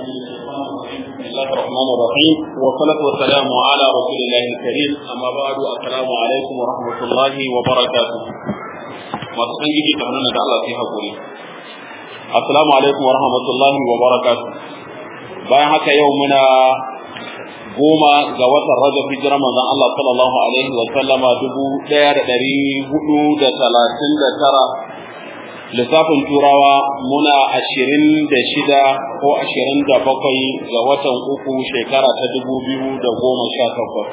بسم الله الرحمن الرحيم والصلاة والسلام على رسول الله الكريم أما بعد السلام عليكم ورحمة الله وبركاته masu san gidi kamar da Allah sai hakuri assalamu alaikum wa rahmatullahi wa barakatuh bayan haka yau muna goma ga watan rajab hijira manzon Allah sallallahu alaihi wa sallama dubu ɗaya da ɗari hudu da talatin da tara lissafin turawa muna ashirin da shida ko ashirin da bakwai ga watan uku shekara ta dubu biyu da goma sha takwas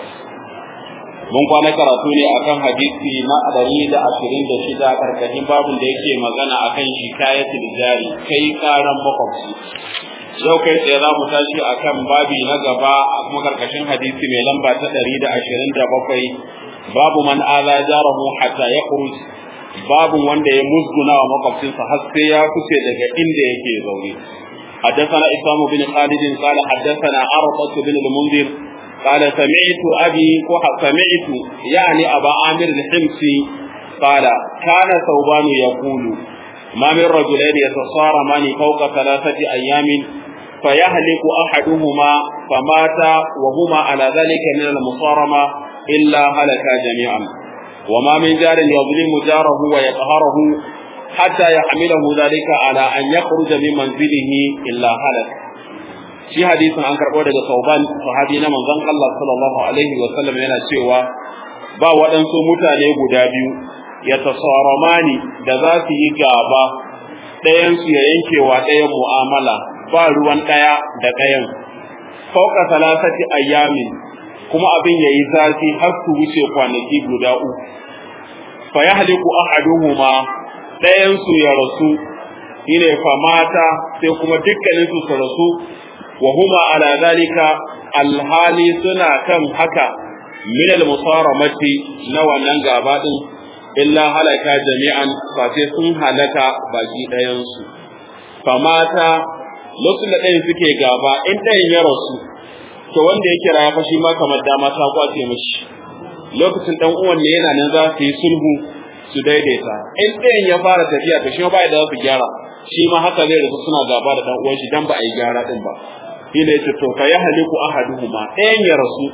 mun kwana karatu ne akan hadisi na ɗari da ashirin da shida karkashin babin da yake magana akan shikayatul jari kai karan makwabci yau kai tsaye za mu tashi akan babi na gaba a kuma karkashin hadisi mai lamba ta ɗari da ashirin da bakwai babu man ala jarahu hatta ya babu wanda ya musguna wa makwabcinsa har sai ya kuce daga inda yake zaune حدثنا إسلام بن خالد قال حدثنا عرفة بن المنذر قال سمعت أبي سمعت يعني أبا عامر الحمصي قال كان ثوبان يقول ما من رجلين يتصارمان فوق ثلاثة أيام فيهلك أحدهما فمات وهما على ذلك من المصارمة إلا هلكا جميعا وما من جار يظلم جاره ويقهره حتى يحمله ذلك على أن يخرج من منزله إلا هلك shi hadisin an karɓo daga sauban sahabi na manzon Allah sallallahu alaihi wa sallam yana cewa ba waɗansu mutane guda biyu ya tasaramani da za su yi gaba ɗayan su ya yanke wa ɗayan mu'amala ba ruwan ɗaya da ɗayan fauka salasati ayyamin kuma abin yayi zafi har su wuce kwanaki guda uku fa yahliku ahaduhuma ɗayan su ya rasu shine fa mata sai kuma dukkanin su su rasu wa huma ala zalika alhali suna kan haka min al-musaramati na wannan gaba din illa halaka jami'an fa sai sun halaka baki ɗayan su fa mata lokacin da ɗayan suke gaba in ɗayan ya rasu to wanda ya kira ya fashi ma kamar dama ta kwace mishi lokacin dan uwan ne yana nan za su yi sulhu su daidaita in ɗayan ya fara tafiya to shi ma ba da za su gyara shi ma haka zai rasu suna gaba da dan uwan shi dan ba a yi gyara din ba shine yace to fa yahliku ahaduhuma ɗayan ya rasu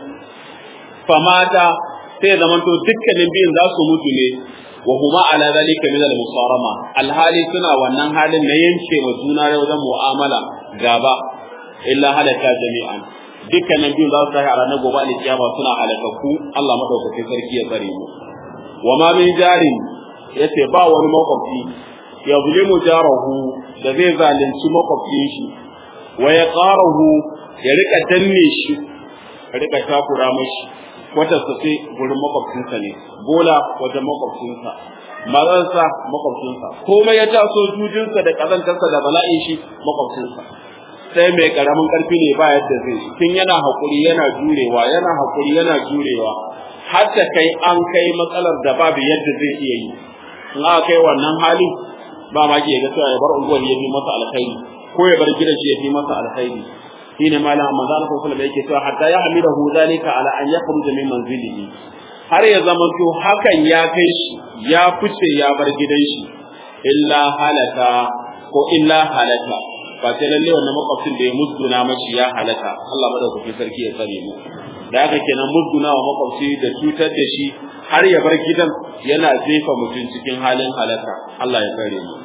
fa mata sai zaman to dukkanin biyun za su mutu ne wa huma ala zalika min al-musarama alhali suna wannan halin na yanke wa juna wajen mu'amala gaba illa halaka jami'an dukkanin biyun za su tashi a ranar gobe alkiyama suna halakakku Allah madaukakin sarki ya tsare mu wa ma min jarin yace ba wani makwabci ya zulimu jarahu da zai zalunci makwabcin shi wa ya qarahu ya rika danne shi ya rika takura mashi wata su sai gurin makwabcinsa ne bola wajen makwabcinsa mazansa makwabcinsa komai ya taso jujinsa da kazantarsa da bala'in shi makwabcinsa sai mai karamin karfi ne ba yadda zai tun yana hakuri yana jurewa yana hakuri yana jurewa har ta kai an kai matsalar da babu yadda zai iya yi in aka kai wannan hali ba ma ke ga cewa ya bar unguwar ya fi masa alkhairi ko ya bar gidan shi ya fi masa alkhairi shine malam manzo Allah sallallahu alaihi yake cewa hatta ya hamidahu zalika ala an yakhruja min manzilihi har ya zama to hakan ya kai shi ya fice ya bar gidan shi illa halaka ko illa halaka ba sai lalle wannan makwabcin da ya musguna mashi ya halaka Allah madaukakin sarki ya tsare mu da haka kenan musguna wa makwabci da cutar da shi har ya bar gidan yana jefa mutum cikin halin halaka Allah ya tsare mu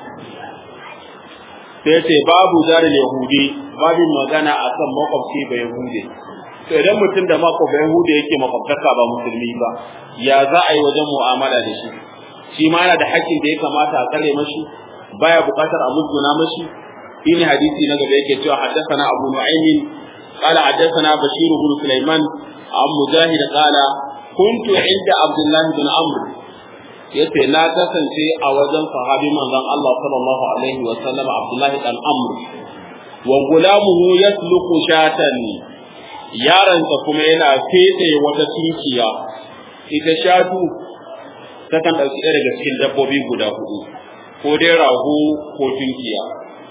sai ce babu zarin yahudi babin magana akan makwabci ba yahudi to idan mutum da mako ba yahudi yake makwabtaka ba musulmi ba ya za a yi wajen mu'amala da shi shi ma yana da hakkin da ya kamata a tsare mashi baya buƙatar a musguna mashi shine hadisi na gaba yake cewa haddathana abu nu'aymin قال حدثنا بشير بن سليمان عن مجاهد قال كنت عند عبد الله بن عمرو yace na kasance a wajen sahabi manzon Allah sallallahu alaihi wa sallam Abdullahi dan Amr wa gulamuhu yasluku shatan yaransa kuma yana fete wata tunkiya ita shatu ta kan dauki ɗaya daga cikin dabbobi guda hudu ko dai rago ko tunkiya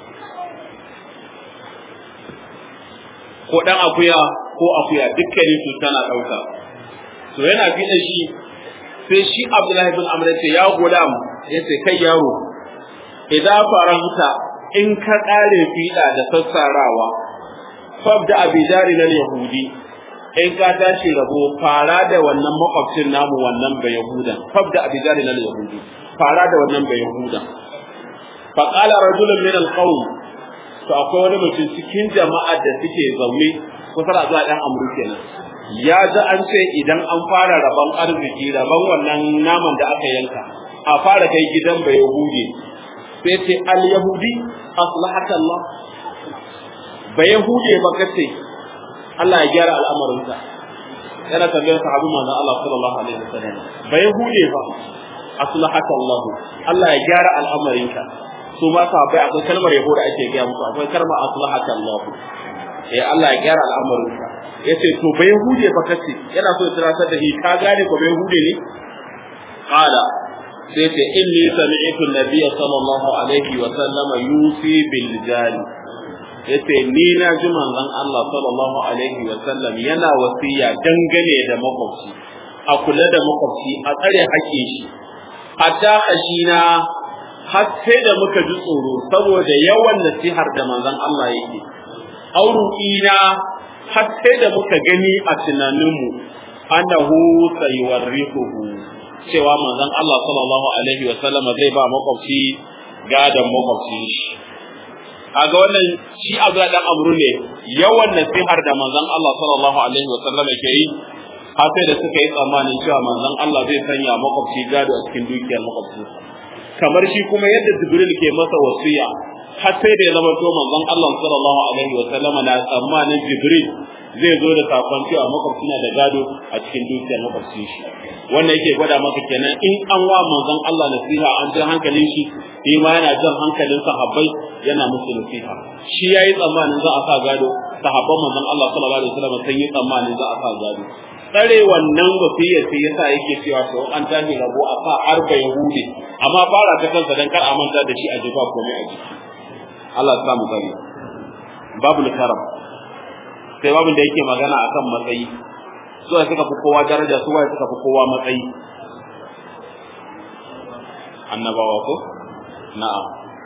ko dan akuya ko akuya dukkanin su tana dauka to yana fita shi sai shi Abdullahi bin Amr ce ya gulam yace kai yaro idan faranta in ka kare fiɗa da sassarawa fabda abidari na yahudi in ka tashi rabo fara da wannan makwabcin namu wannan bai yahudan fabda abidari na yahudi fara da wannan bai yahudan fa qala rajulun min alqawm to akwai wani mutum cikin jama'ar da suke zaune kusa da zuwa dan amru kenan ya ji an ce idan an fara rabon arziki rabon wannan naman da aka yanka a fara kai gidan bai yahudi sai ce al yahudi aslahaka Allah bai yahudi ba kace Allah ya gyara al'amarinsa yana tambayar sahabi manzon Allah sallallahu alaihi wasallam bai yahudi ba aslahaka Allah Allah ya gyara al'amarinka su ma sahabbai akwai kalmar yabo da ake gaya musu akwai kalmar aslahaka Allah eh Allah ya gyara al'amarinka yace to bai hude fa kace yana so ya tsara da shi ka gane ko bai hude ne qala sai ce inni sami'tu an-nabiy sallallahu alaihi wa sallam yusi bil jari yace ni na ji manzon Allah sallallahu alaihi wa sallam yana wasiya dangane da makwabci a kula da makwabci a tsare haƙƙin shi hatta hashina har sai da muka ji tsoro saboda yawan nasihar da manzon Allah yake auru'ina har sai da muka gani a tunaninmu annahu sayuwarrihuhu cewa manzon Allah sallallahu alaihi wa sallama zai ba makwabci gadan makwabci kaga wannan shi abu da dan amru ne yawan nasihar da manzon Allah sallallahu alaihi wa sallama ke yi har sai da suka yi tsammanin cewa manzon Allah zai sanya makwabci gado a cikin dukiyar makwabci kamar shi kuma yadda Jibril ke masa wasiya har sai da ya zama to manzon Allah sallallahu alaihi wa sallama na tsammanin Jibril zai zo da sakon cewa makwabci na da gado a cikin dukiyar makwabci shi wannan yake gwada maka kenan in an wa manzon Allah nasiha an jan hankalin shi shi ma yana jan hankalin sahabbai yana musu nasiha shi yayi tsammanin za a sa gado sahabban manzon Allah sallallahu alaihi wasallam sun yi tsammanin za a sa gado tsare wannan wasiya sai yasa yake cewa to an tashi rabo a sa har ga yahudi amma fara ta kansa dan kar a manta da shi a jifa komai a jiki Allah ya samu gari babul karam sai babin da yake magana akan matsayi su suka fi kowa daraja su waye suka fi kowa matsayi annabawa ko na'am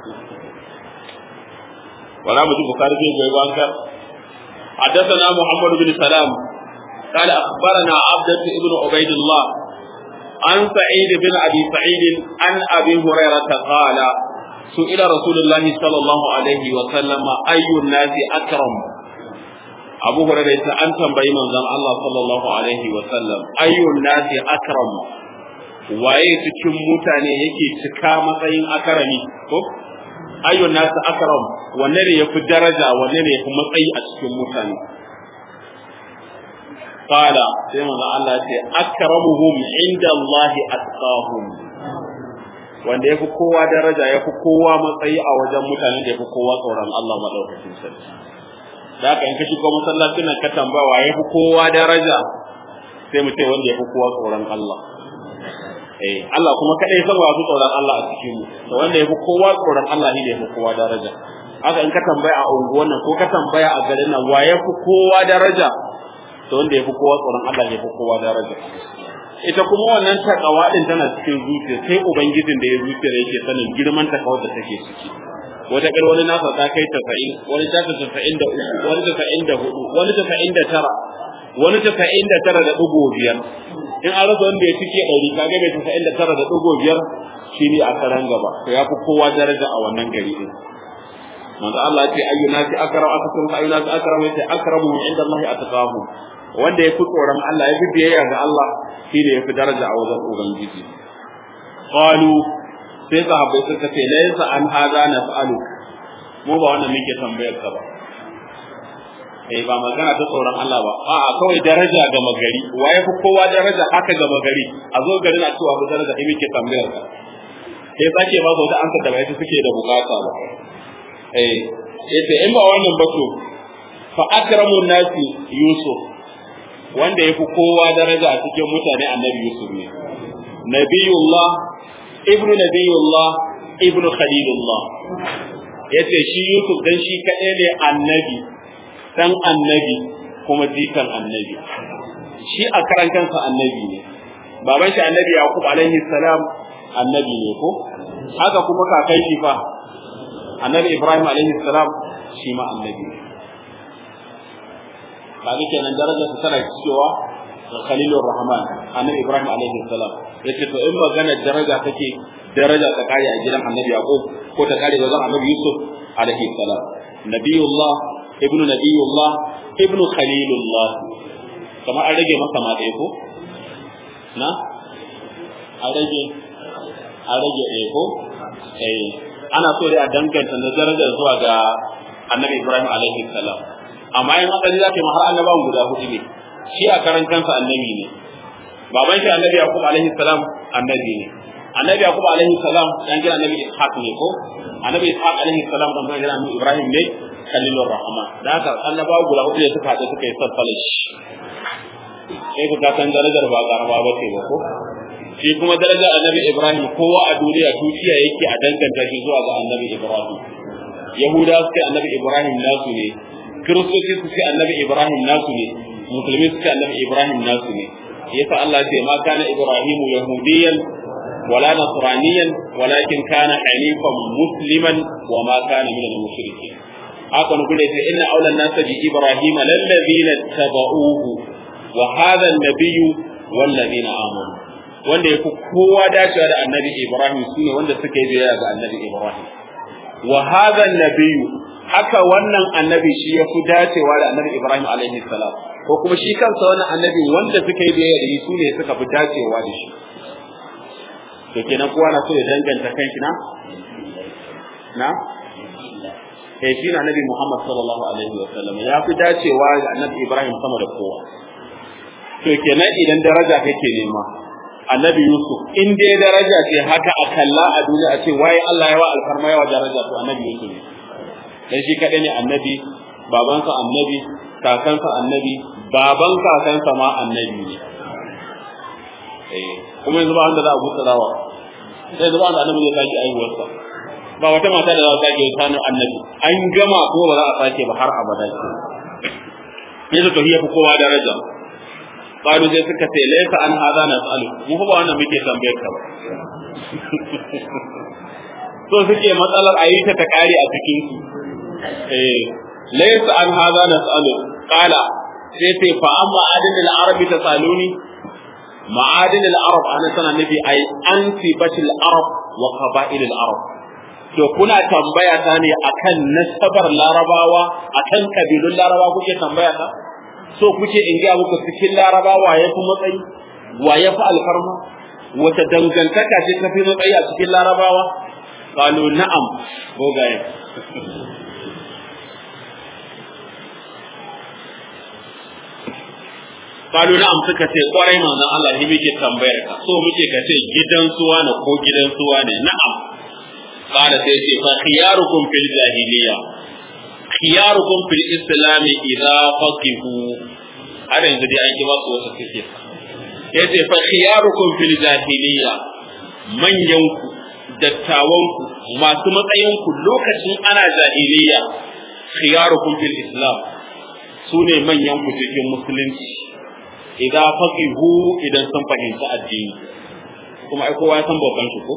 wala mu ji bukari ke goyi banka حدثنا محمد بن سلام قال أخبرنا عبدة بن عبيد الله عن سعيد بن أبي سعيد عن أبي هريرة قال سئل رسول الله صلى الله عليه وسلم أي الناس أكرم أبو هريرة أن تنبئي من زم الله صلى الله عليه وسلم أي الناس أكرم waye cikin mutane yake cika matsayin akarami ko ayyun nasu akram wanne ne yafi daraja wanne ne yafi matsayi a cikin mutane qala sai manzo Allah ya ce akramuhum inda Allah atqahum wanda yafi kowa daraja yafi kowa matsayi a wajen mutanen da yafi kowa tsoron Allah madaukakin sarki da haka in ka shigo masallacin nan ka tambawa yafi kowa daraja sai mu ce wanda yafi kowa tsoron Allah eh Allah kuma kadai san wa tsoron Allah a cikin mu to wanda yafi kowa tsoron Allah ne yafi kowa daraja haka in ka tambaya a unguwan nan ko ka tambaya a garin nan wa yafi kowa daraja to wanda yafi kowa tsoron Allah ne yafi kowa daraja ita kuma wannan takawa din tana cikin zuciya sai ubangijin da ya zuciya yake sanin girman takawar da take ciki wata kar wani nasa ta kai 90 wani ta 93 wani ta 94 wani ta 99 wani ta 99 da dugo biyar in an rasa wanda ya cike ɗari kaga mai 99 da dugo biyar shine a karan gaba to yafi kowa daraja a wannan gari din manzo Allah ya ce ayyuna fi akram akakum ayyuna fi akram yace akramu inda Allah atqahu wanda yafi tsoron Allah yafi biyayya ga Allah shine yafi daraja a wajen ubangiji qalu sai sahabbai suka ce laysa an hada nas'alu mu ba wannan muke tambayar ka ba eh ba magana ta tsoron Allah ba a'a kawai daraja ga magari wa yafi kowa daraja haka ga magari a zo garin a cewa daraja ai muke tambayar ka sai sake ba su wata amsa da bai suke da bukata ba eh yace in ba wannan ba to fa akramun nasi yusuf wanda yafi kowa daraja a cikin mutane annabi yusuf ne nabiyullah ibnu nabiyullah ibnu khalilullah yace shi yusuf dan shi kadai ne annabi dan annabi kuma jikan annabi shi a karan kansa annabi ne baban shi annabi yaqub alaihi salam annabi ne ko haka kuma kakai shi fa annabi ibrahim alaihi salam shi ma annabi kaga kenan darajar sa tana cewa Khalilur Rahman Annabi Ibrahim alaihi salam yace to in magana daraja take daraja ta kare a gidan Annabi Yaqub ko ta kare wajen Annabi Yusuf alaihi salam Nabiyullah ibnu Nabiyullah ibnu Khalilullah kamar an rage masa ma ɗaya ko na an rage an rage ɗaya ko eh ana so dai a danganta na darajar zuwa ga Annabi Ibrahim alaihi salam amma in asali za ka yi har annabawan guda hudu ne shi a karan kansa annabi ne baban shi annabi yaqub alaihi salam annabi ne annabi yaqub alaihi salam dan gina annabi ishaq ne ko annabi ishaq alaihi salam dan gina annabi ibrahim ne khalilur rahman da haka annabawa guda hudu ne suka haɗu suka yi sassalish sai ku san darajar ba karama ba ce ba ko shi kuma darajar annabi ibrahim kowa a duniya tuciya yake a danganta shi zuwa ga annabi ibrahim yahudawa suke annabi ibrahim nasu ne kiristoci su ce annabi ibrahim nasu ne musulmi su ce annabi ibrahim nasu ne yasa Allah ce ma kana ibrahimu yahudiyan wala nasraniyan walakin kana hanifan musliman wa ma kana min al-mushrikeen haka ne kuma sai inna awlan nasa bi ibrahima lallazina tabauhu wa hadha an-nabiyyu wal ladina amanu wanda yafi kowa dacewa da annabi ibrahim sune wanda suka yi biyayya ga annabi ibrahim wa hadha an-nabiyyu haka wannan annabi shi ya fi dacewa da annabi Ibrahim alaihi salam ko kuma shi kansa wannan annabi wanda suka yi biyayya da shi su ne suka fi dacewa da shi to kenan kowa na so ya danganta kanshi na na eh shi na annabi Muhammad sallallahu alaihi wa sallam ya fi dacewa da annabi Ibrahim sama da kowa to kenan idan daraja kake nema annabi Yusuf in dai daraja ce haka a kalla a duniya a ce waye Allah ya wa alfarma yawa daraja to annabi Yusuf ne dan shi kadai ne annabi babansa annabi kakansa annabi baban kakansa ma annabi ne eh kuma yanzu ba wanda za a buɗe dawa sai yanzu ba wanda annabi zai sake aihuwarsa ba wata mata da za a sake sanin annabi an gama ko ba za a sake ba har abada ce yanzu to hiya fi kowa daraja qalu sai suka ce laysa an hadha nas'alu mu fa ba wannan muke tambayar ka ba so suke matsalar ayi ta ta kare a cikin su eh laysa an hadha nas'alu qala sai sai fa amma adin al-arabi tasaluni ma'adin al-arab ana sana nabi ai ansibatil arab wa qaba'il al-arab to kuna tambaya ta ne akan nasabar larabawa akan kabilun larabawa kuke tambaya ta so kuke in ga muku cikin larabawa ya fi matsayi wa ya fi alfarma wata dangantaka ce ta fi matsayi a cikin larabawa qalu na'am bogaye qalu na'am suka ce kwarai manzon Allah shi muke tambayar ka so muke ka ce gidan suwa ne ko gidan suwa ne na'am qala sai ce fa khiyarukum fil jahiliya khiyarukum fil islam idza faqihu har yanzu dai an ki ba su wasu suke yace fa khiyarukum fil jahiliya manyanku dattawanku masu matsayinku lokacin ana jahiliya khiyarukum fil islam su ne manyanku cikin musulunci idan faqihu idan sun fahimci addini kuma ai kowa ya san babban shi ko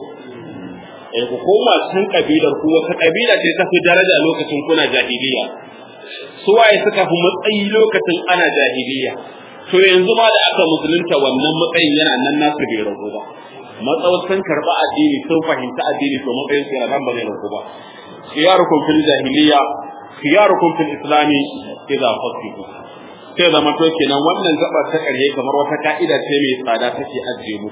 eh ku koma cikin kabilar ku wata kabila ce ta fi daraja lokacin kuna jahiliya su waye suka fi matsayi lokacin ana jahiliya to yanzu ma da aka musulunta wannan matsayin yana nan nasu bai rago ba matsawar sun karɓi addini sun fahimci addini to matsayin su yana nan ba zai rago ba khiyarukum fil jahiliya khiyarukum fil islami idza fasihu sai zama to kenan wannan gaba ta ƙarshe kamar wata ka'ida ce mai tsada take ajiye mu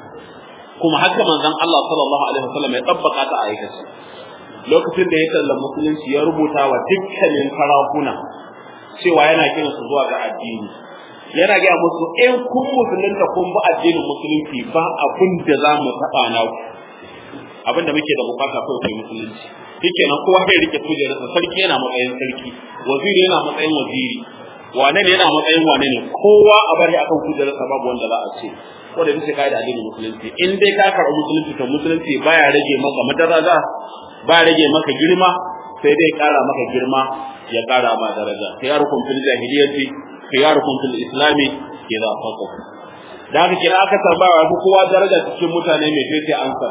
kuma haka manzon Allah sallallahu alaihi wasallam ya tabbaka ta aikace lokacin da ya kalla musulunci ya rubuta wa dukkanin sarakuna cewa yana kiran su zuwa ga addini yana ga musu in kun musulunta kun bi addinin musulunci ba abin da za mu taɓa na ku abin da muke da bukata kawai kai musulunci shike nan kowa zai rike kujerarsa sarki yana matsayin sarki waziri yana matsayin waziri wane ne yana matsayin wane ne kowa a bari akan kujerarsa babu wanda za a ce ko da bisa kai da addinin musulunci in dai ka karɓi musulunci to musulunci baya rage maka madaraja ba rage maka girma sai dai kara maka girma ya kara ma daraja khiyarukum fil jahiliyyati khiyarukum fil islami idza faqahu da haka kira aka tambaya ko kowa daraja cikin mutane mai sai sai ansa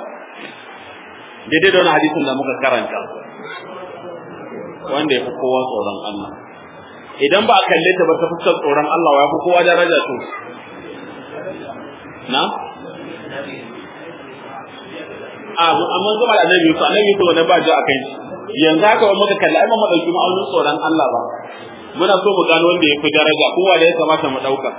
daidai da wani hadisin da muka karanta wanda ya fi kowa tsoron Allah idan ba a kalle ta ba ta fuskar tsoron Allah ya fi kowa daraja to na a amma zama da annabi Yusuf annabi Yusuf wannan ba ji a kai yanzu haka wani muka kalli ai ba mu dauki ma'aunin tsoron Allah ba muna so mu gano wanda ya fi daraja kowa da ya kamata mu dauka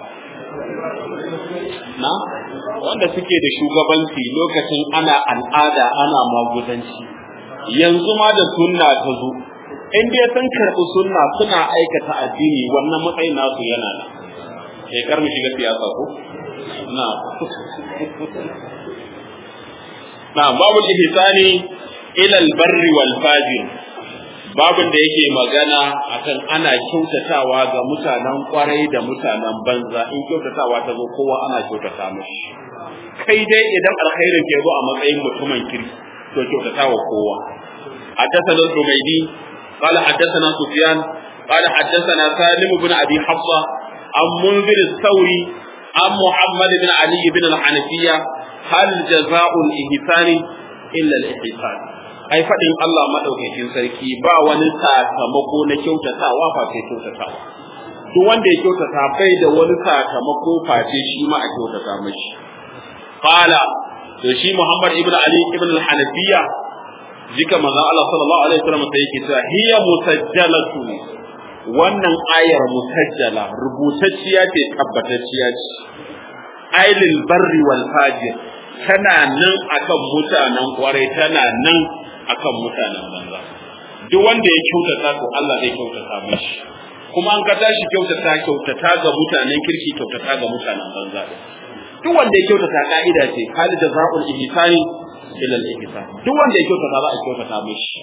na wanda suke da shugabanci lokacin ana al'ada ana maguzanci yanzu ma da sunna ta zo in dai sun karɓi sunna suna aikata addini wannan matsayin nasu yana nan sai kar mu shiga siyasa ko na na babu ihsani ila albarri wal fajir babun da yake magana akan ana kyautatawa ga mutanen kwarai da mutanen banza in kyautatawa ta zo kowa ana kyautata mishi kai dai idan alkhairin ke zo a matsayin mutumin kirki to kyautatawa kowa حدثنا الحميدي قال حدثنا سفيان قال حدثنا سالم بن ابي حفصه عن منذر الثوري عن محمد بن علي بن الحنفيه هل جزاء الاحسان الا الاحسان ai faɗin Allah maɗaukakin sarki ba wani sakamako na kyautatawa face kyautatawa duk wanda ya kyautata bai da wani sakamako face shi ma a kyautata mashi qala to shi Muhammad ibn Ali ibn al-Hanafiya jika manzon Allah sallallahu alaihi wasallam sai yake cewa hiya musajjalatu wannan ayar musajjala rubutacciya ce tabbatacciya ce ailil barri wal fajir tana nan akan mutanen kwarai tana nan akan mutanen banza duk wanda ya kyautata to Allah zai kyautata mishi kuma an ka tashi kyautata kyautata ga mutanen kirki kyautata ga mutanen banza duk wanda ya kyautata ka'ida ce hal jazaa'ul ihsani ila al-ihsan duk wanda ya kyautata za a kyautata mishi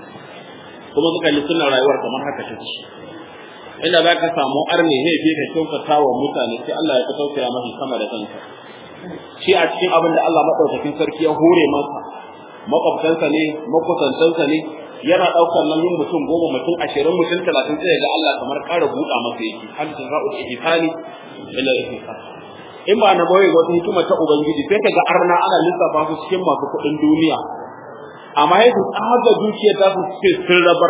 kuma suka yi sunan rayuwar kamar haka take inda za ka samu arne ne fi ka kyautata wa mutane sai Allah ya ka tausaya mashi sama da kanka shi a cikin abin da Allah madaukakin sarki ya hore masa makwabtansa ne makusantansa ne yana ɗaukar nan yin mutum goma mutum ashirin mutum talatin sai ga Allah kamar ƙara buɗa masa yake hal jazaa'ul ihsani ila ihsan in ba na boye wata hikima ta ubangiji sai kaga arna ana lissafa su cikin masu kuɗin duniya amma yadda tsaga dukiyar ta su ce sun rabar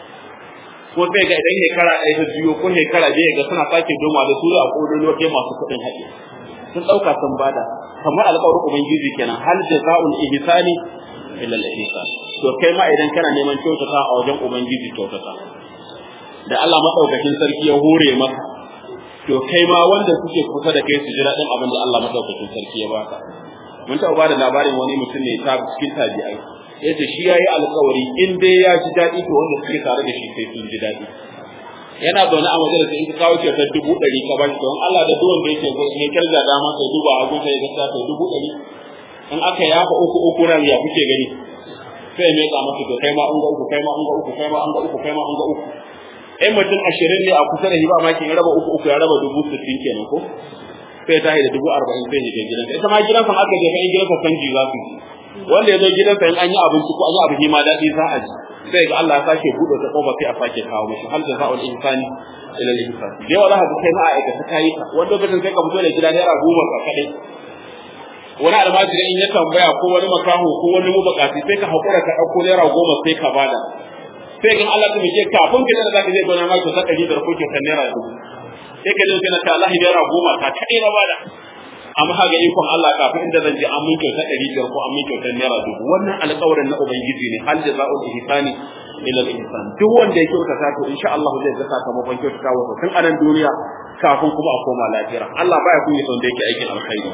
ko sai ga idan shekara ɗaya ta biyo ko shekara biyu ga suna sake doma da su a kodin wajen masu kuɗin haɗe sun ɗauka sun bada kamar alƙawarin ubangiji kenan hal jazaa'ul ihsani illa al-ihsan to kai ma idan kana neman kyautata a wajen ubangiji kyautata da Allah madaukakin sarki ya hore maka to kai ma wanda suke kusa da kai su ji daɗin abin da Allah madaukakin sarki ya baka mun taɓa bada labarin wani mutum ne ta cikin tabi'ai yace shi yayi alƙawari in dai ya ji daɗi to wanda suke tare da shi sai sun ji daɗi yana zaune a majalisa in ka kawo kyautar dubu ɗari ka bashi don Allah da duwan da yake ne kirga dama sai duba hagu sai ga sai dubu ɗari in aka yafa uku uku nan ya kuke gani sai mai ka masa to kai ma an ga uku kai ma an ga uku kai ma an ga uku kai ma an ga uku in mutum ashirin ne a kusa da shi ba maki ya raba uku uku ya raba dubu sittin kenan ko sai ta da dubu arba'in sai ya je gidansa ita ma gidansa aka je kai gidansa canji za su wanda ya zo gidansa in an yi abinci ko an yi abu ma daɗi za a ji sai ga Allah ya sake buɗe ta kofa sai a sake kawo mishi hal jaza'ul ihsani ila al-ihsan da yawa za ka kai ma a aikata kayi ka wanda lokacin sai ka fito da gida naira goma ka kadai wani almajiri in ya tambaya ko wani makaho ko wani mabukati sai ka haƙura ka ɗauko naira goma sai ka bada sai in Allah ta mike kafin ka da zaka je gona ma ka saka ɗari da ko ka naira dubu sai ka je kana ta Allah naira goma ka kaɗai na bada amma haga ikon Allah kafin inda zan je an mun kyauta ɗari biyar ko an mun kyauta naira dubu wannan alƙawarin na ubangiji ne hal jaza'ul ihsani ila al-ihsan duk wanda ya kyautata to insha Allah zai ga sakamakon kyautata wa tun anan duniya kafin kuma a koma lafiya Allah baya kunya son da yake aikin alkhairi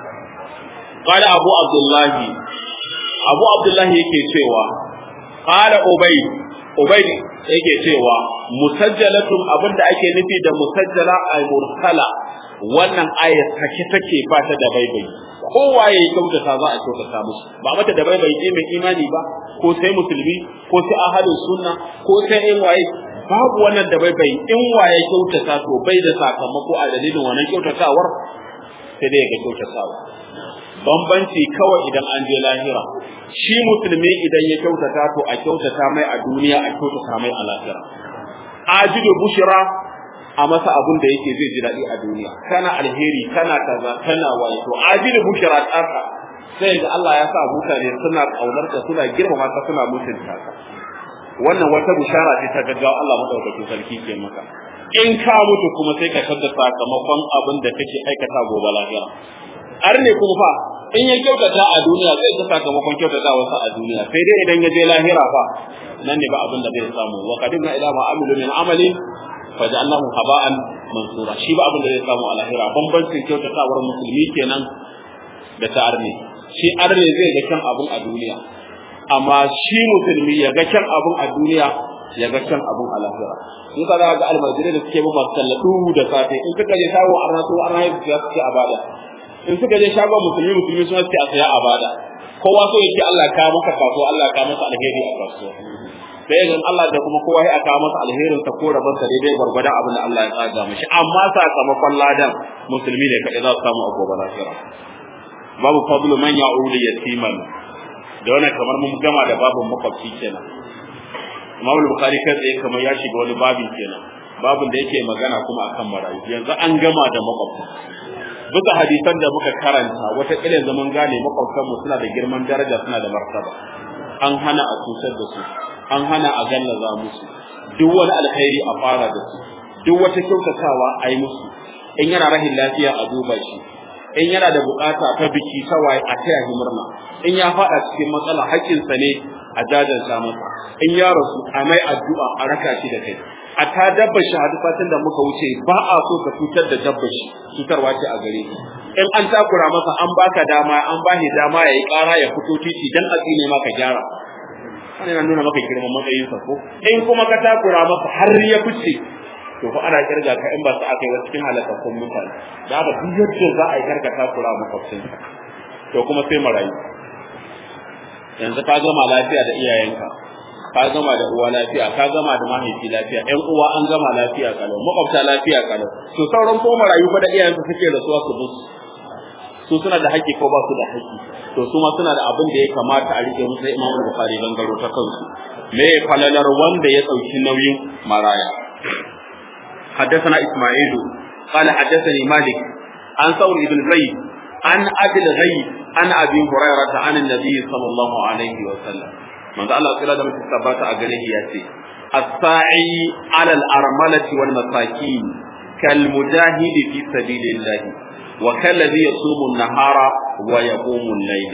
قال أبو عبد الله أبو عبد الله yake cewa قال أبي أبي yake cewa musajjalatun abinda ake nufi da musajjala ay mursala wannan ayat take take ba ta da baibai kowa ya kyautata za a kyautata musu ba mata da baibai ce mai imani ba ko sai musulmi ko sai ahalin sunna ko sai in waye babu wannan da baibai in waye kyautata to bai da sakamako a dalilin wannan kyautatawar sai dai ga kyautatawa bambanci kawai idan an je lahira shi musulmi idan ya kyautata to a kyautata mai a duniya a kyautata mai a lahira ajidu bushira a masa abun da yake zai ji daɗi a duniya kana alheri kana kaza kana waye to ajidu bushira tsaka sai ga Allah ya sa mutane suna kaunar ka suna girmama ka suna mutunta ka wannan wata bushara ce ta gaggawa Allah madaukakin sarki ke maka in ka mutu kuma sai ka tada sakamakon abin da kake aikata gobe lahira har ne kuma fa in ya kyautata a duniya zai ta sakamakon kyautata wasa a duniya sai dai idan ya je lahira fa nan ne ba abin da zai samu wa qadimna ila ma amilu min amalin faja'alnahu haba'an mansura shi ba abin da zai samu a lahira bambancin kyautatawar musulmi kenan da ta arne shi arne zai ga kyan abun a duniya amma shi musulmi ya ga kyan abun a duniya ya ga kyan abun a lahira in ka za ga almajirai da suke masu tallatu da safe in suka je shago arna su arna ya su suke a bada in suka je shagon musulmi musulmi suna suke a saya a bada kowa so yake Allah ka maka kasuwa Allah ka masa alheri a kasuwa sai ga Allah da kuma kowa ya aka masa alherin sa ko rabon sa daidai gwargwada abin da Allah ya tsaga mishi amma sakamakon ladan musulmi ne kadai za su samu a gobe lafiya babu fadlu man ya'ulu yatiman da wannan kamar mun gama da babin makwabci kenan Imam Bukhari kai tsaye kamar ya shiga wani babin kenan babin da yake magana kuma akan marayu yanzu an gama da makwabta bisa hadisan da muka karanta wata kila zaman gane makwabtan mu suna da girman daraja suna da martaba an hana a cutar da su an hana a gallaza musu duk wani alkhairi a fara da su duk wata kyautatawa a yi musu in yana rahin lafiya a duba shi in yana da bukata ta biki ta waye a taya shi murna in ya fada cikin matsala haƙƙinsa ne a jajanta masa in ya rasu a mai addu'a a raka shi da kai a ta dabba shi hadisatin da muka wuce ba a so ka cutar da dabba shi cutarwa ce a gare shi in an takura masa an baka dama an bashi dama ya yi ƙara ya fito titi dan a tsine maka gyara wannan yana nuna maka girman matsayinsa ko in kuma ka takura masa har ya fice to fa ana kirga ka in ba su aka yi wa cikin halakakkun mutane da haka duk yadda za a yi karka takura makwabcinka to kuma sai marayu yanzu ka gama lafiya da iyayenka ka gama da uwa lafiya ka gama da mahaifi lafiya ƴan uwa an gama lafiya kalau makwabta lafiya kalau to sauran ko marayu fa da iyayensu suke da suwa su musu su suna da haƙƙi ko ba su da haƙƙi to su ma suna da abin da ya kamata a rike musu Imam Bukhari gangaro ta kansu me falalar wanda ya ɗauki nauyin maraya حدثنا إسماعيل قال حدثني مالك عن ثور بن زيد عن أبي الغيب عن أبي هريرة عن النبي صلى الله عليه وسلم من الله صلى الله عليه وسلم أجله ياتي الساعي على الأرملة والمساكين كالمجاهد في سبيل الله وكالذي يصوم النهار ويقوم الليل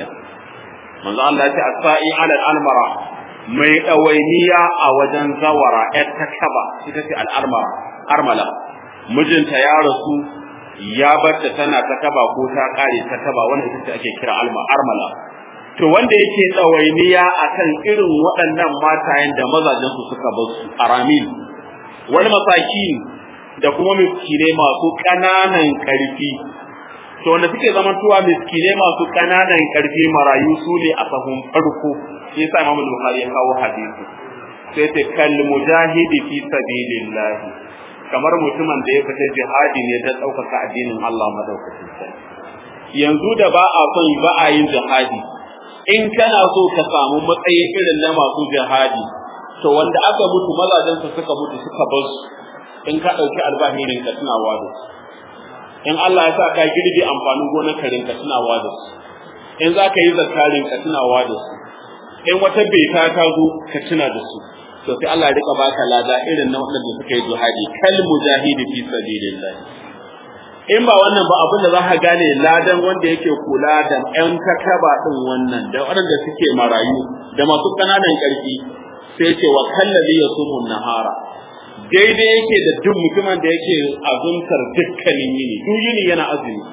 من الله ياتي الساعي على الأرملة mai ɗawainiya a wajen zawara ‘yar ta kaba ita ce al'armara armala mijinta ya rasu ya barta tana ta kaba ko ta kare ta kaba wanda ita ce ake kira alma armala to wanda yake tsawainiya akan irin waɗannan matayen da mazajen su suka bar su aramil wani masaki da kuma miskine masu ƙananan ƙarfi to wanda suke zaman tuwa miskine masu ƙananan ƙarfi marayu su ne a sahun farko shi yasa Imam Bukhari ya kawo hadisi sai ta kal mujahidi fi sabilillah kamar mutumin da ya fita jihadi ne don ɗaukaka addinin Allah madaukakin sarki yanzu da ba a son ba a yin jihadi in kana so ka samu matsayi irin na masu jihadi to wanda aka mutu mazajensa suka mutu suka bar su in ka ɗauki albahirin ka tunawa da su in Allah ya sa ka girbe amfanin gonar karin ka tunawa da su in za ka yi zakarin ka tunawa da su in wata beta ta zo ka tuna da su to sai Allah ya rika baka lada irin na waɗanda suka yi jihadi kal mujahidi fi sabilillah in ba wannan ba abin da za ka gane ladan wanda yake kula da ƴan takaba din wannan da waɗanda suke marayu da masu ƙananan ƙarfi sai ce wa kallazi yasumu nahara daidai yake da duk mutumin da yake azumtar dukkanin yini duk yini yana azumi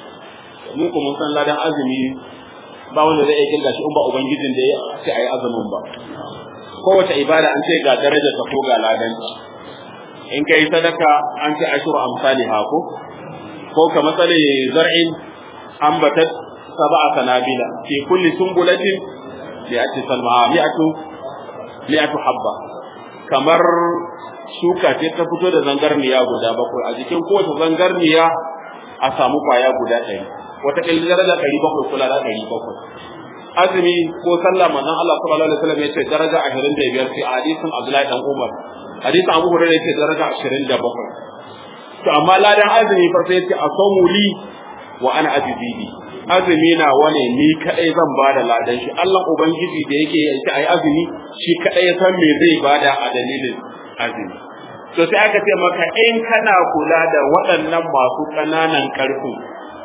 mu kuma san ladan azumi ba wanda zai iya kirga shi in ba ubangijin da ya ce ayi azumin ba kowace ibada an ce ga darajar ta ko ga ladanci in kai sadaka an ce ashuru amsali ha ko ko ka matsale zar'in ambatat sab'a sanabila fi kulli sumbulatin li'ati salma mi'atu mi'atu habba kamar shuka ce ta fito da zangarniya guda bakwai a jikin kowace zangarniya a samu kwaya guda ɗari wata ƙilli daraja ɗari bakwai kula da ɗari bakwai azumi ko sallah manzon Allah sallallahu alaihi wasallam yace daraja 25 fi hadisin Abdullahi dan Umar hadisin Abu Hurairah yace daraja 27 to amma ladan azumi fa sai yace asamu li wa ana ajzibi azumi na wane ni kadai zan bada ladan shi Allah ubangiji da yake yace ai azumi shi kadai ya san me zai bada a dalilin azumi to sai aka ce maka in kana kula da waɗannan masu ƙananan ƙarfi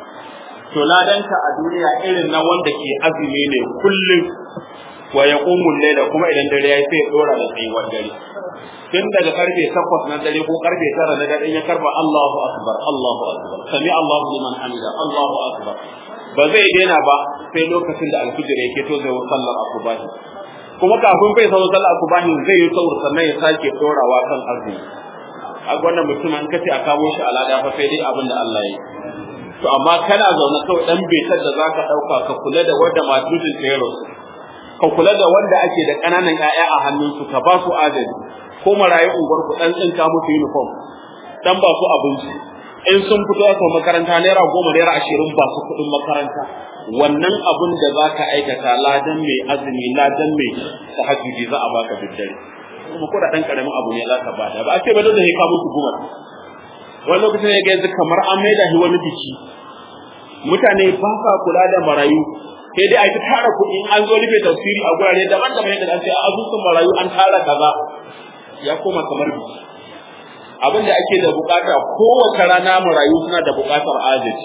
to ladanka a duniya irin na wanda ke azumi ne kullum wa ya ƙumun da kuma idan dare ya yi sai ya ɗora da tsayuwar dare tun daga karfe takwas na dare ko karfe tara na dare ya karba Allahu akbar Allahu akbar sami Allahu liman hamida Allahu akbar ba zai daina ba sai lokacin da alfijir yake to zai sallar asubahi kuma kafin bai sauran sallar asubahi zai yi saur sannan ya sake dorawa kan azumi a wannan mutum an kace a kamo shi alada fa sai dai abin da Allah ya yi to amma kana zaune kawai dan betar da zaka dauka ka kula da wanda matudin tsero ka kula da wanda ake da kananan ƴaƴa a hannunsu ka ba su adali ko marayu unguwar ku dan tsinka musu uniform dan ba su abinci in sun fito aka makaranta naira goma naira ashirin ba su kuɗin makaranta wannan abun da za ka aikata ladan mai azumi ladan mai tahajjudi za a baka daddare kuma ko da dan karamin abu ne za ka bada ba a ce ba da zai ka musu gumar wani lokacin ya ga yanzu kamar an maida shi wani biki mutane ba sa kula da marayu sai dai a ta tara kuɗi in an zo rufe tafsiri a gurare daban-daban yadda an ce a asusun marayu an tara kaza ya koma kamar biki abin da ake da bukata kowace rana marayu suna da bukatar agaji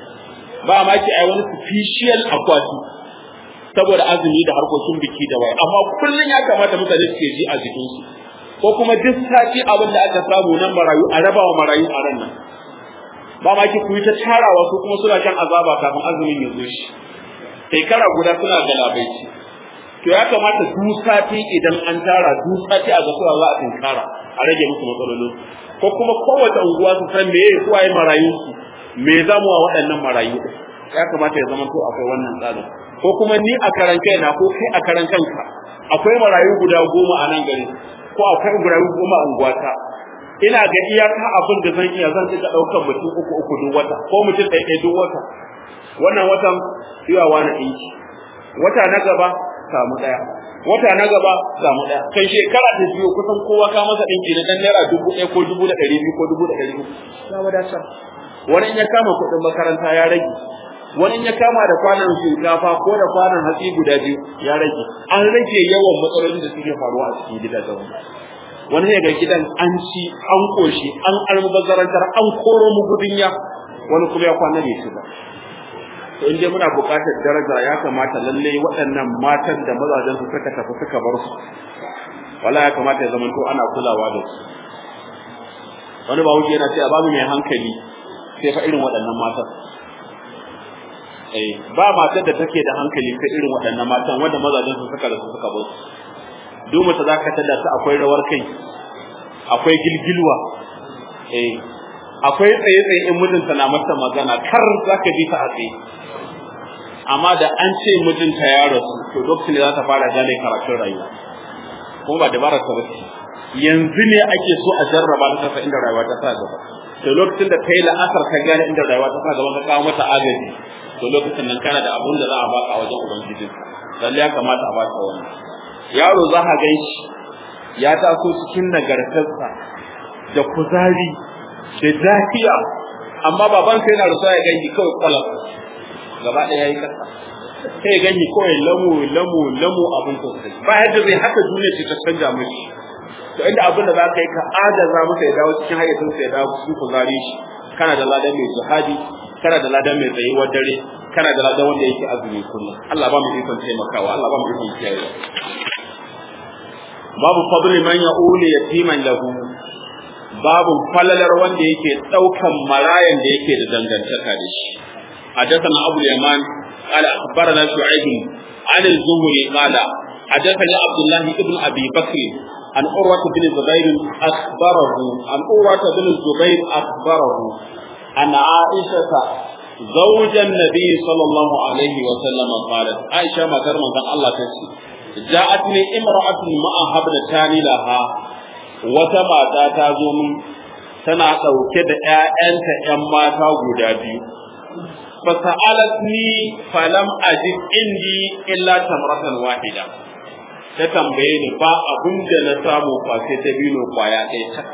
ba ma ki ai wani special akwati saboda azumi da harkokin biki da wai amma kullun ya kamata mutane su ji a jikinsu ko kuma duk sati abin da aka samu nan marayu a raba wa marayu a ran nan ba ma ki kuyi ta tarawa su kuma suna kan azaba kafin azumin ya zo shi shekara guda suna galabaici to ya kamata duk sati idan an tara duk sati a ga cewa za a tinkara a rage musu matsalolin ko kuma kowace unguwa su san me yake kuwaye marayu su me zamu wa waɗannan marayu ya kamata ya zama to akwai wannan tsarin ko kuma ni a karan kaina ko kai a karan kanka akwai marayu guda goma a nan gari ko akwai marayu goma a unguwata ina ga iyaka abin da zan iya zan rika ɗaukar mutum uku uku duk wata ko mutum ɗaya ɗaya duk wata wannan watan yawa na ɗinki wata na gaba samu ɗaya wata na gaba samu ɗaya kai shekara ta biyu kusan kowa ka masa ɗinki na ɗan naira dubu ɗaya ko dubu da ɗari biyu ko dubu da ɗari uku ya wadatar wani in ya kama kuɗin makaranta ya rage wani in ya kama da kwanan shinkafa ko da kwanan hatsi guda biyu ya rage an rage yawan matsalolin da suke faruwa a cikin gidajen wani ya ga gidan an ci an koshi an almubazzarantar an koro mu gudunya wani kuma ya kwana da shi ba to in dai muna buƙatar daraja ya kamata lalle waɗannan matan da mazajen su suka tafi suka bar su wala ya kamata ya zamanto ana kulawa da su wani ba wuce yana cewa babu mai hankali sai fa irin waɗannan matan eh ba matar da take da hankali sai irin waɗannan matan wanda mazajen su suka rasu suka bar su duk mace za ka tada ta akwai rawar kai akwai gilgilwa eh akwai tsaye tsaye in mijinta na mata magana kar za ka ji ta a tsaye amma da an ce mijinta ya rasu to lokacin da za ta fara gane karatun rayuwa kuma ba dabarar ta bace yanzu ne ake so a jarraba ta kasa inda rayuwa ta sa gaba to lokacin da ta yi la'asar ka gane inda rayuwa ta sa gaba ka kawo mata agaji to lokacin nan kana da abun da za a baka a wajen ubangijin lalle ya kamata a baka wannan yaro za ka gan shi ya taso cikin nagartarsa da kuzari da lafiya amma baban sai yana rusa ya ganki kawai kwalam gaba ɗaya yayi kasa sai ya ganki kawai lamu lamu lamu abin sosai ba yadda zai haka duniya ce ta canja mishi to inda abin da za ka yi ka adaza masa ya dawo cikin hayyacin sa ya dawo cikin kuzari shi kana da ladan mai jihadi kana da ladan mai tsayuwar dare kana da ladan wanda yake azumi kullum Allah ba mu ikon taimakawa Allah ba mu ikon kiyaye babu fadli man ya'uli yatiman lahu babu falalar wanda yake daukan marayan da yake da dangantaka da shi حدثنا أبو اليمان قال أخبرنا شعيب عن الزهري قال حدثني عبد الله بن أبي بكر عن عروة بن الزبير أخبره عن عروة بن الزبير أخبره أن عائشة زوج النبي صلى الله عليه وسلم قالت عائشة ما ترمى الله تسي جاءتني امرأة معها ابنتان لها wata mata ta zo min tana ɗauke da ‘ya'yanta ‘yan mata guda biyu. Fasa'alat ni falam ajid indi illa tamratan wahida. Ta tambaye ni ba abin da na samu kwace ta biyu kwaya ɗaya ta.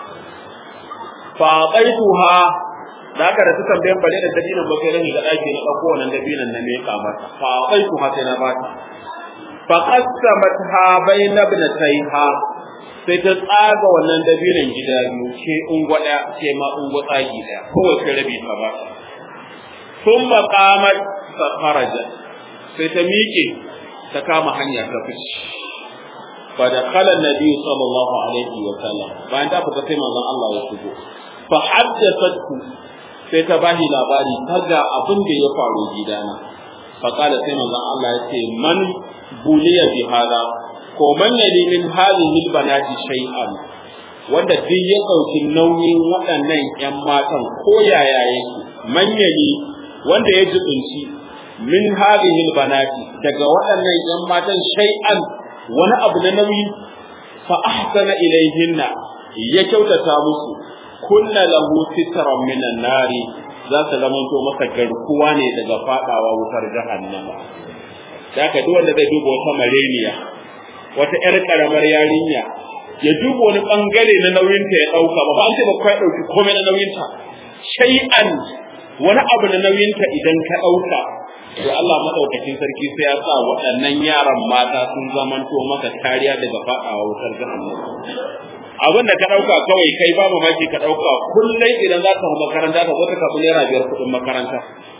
Fa ha da aka da ta tambayen bane da dabinan ba kai rani da ɗaki na ɗauko wannan dabinan na me ka mata. Fa ha sai na bata. Fa qasamat ha bayna ibnatayha sai ta tsaga wannan dabinan gida biyu ke ungwada ke ma ungwa tsagi daya kowace rabi ta ba sun maƙamar ta faraja sai ta miƙe ta kama hanya ta fice fa da kala nabi sallallahu alaihi wa sallam bayan ta fita sai manzon Allah ya shigo fa haddathatku sai ta bashi labari kaga abin da ya faru gidana fa kala sai manzon Allah ya ce man buliya bi hada ko man yali min hadhihi albanati shay'an wanda duk ya dauki nauyin waɗannan ƴan matan ko yaya yake man yali wanda ya jibinci min hadhihi albanati daga waɗannan ƴan matan shay'an wani abu na nauyi fa ahsana ilayhinna ya kyautata musu kunna lahu sitran minan nari za ta zamanto masa garkuwa ne daga fadawa wutar jahannama da ka duk wanda zai duba wata mareniya wata yar karamar yarinya ya duba wani bangare na nauyinta ya dauka ba ba an ce ba kai dauki komai na nauyinta shay'an wani abu na nauyinta idan ka dauka to Allah madaukakin sarki sai ya sa waɗannan yaran mata sun zamanto maka kariya daga fadawa wutar jahannama abin da ka ɗauka kawai kai babu maki ka ɗauka kullum idan za ka makaranta ka zo ka karɓi naira biyar kuɗin makaranta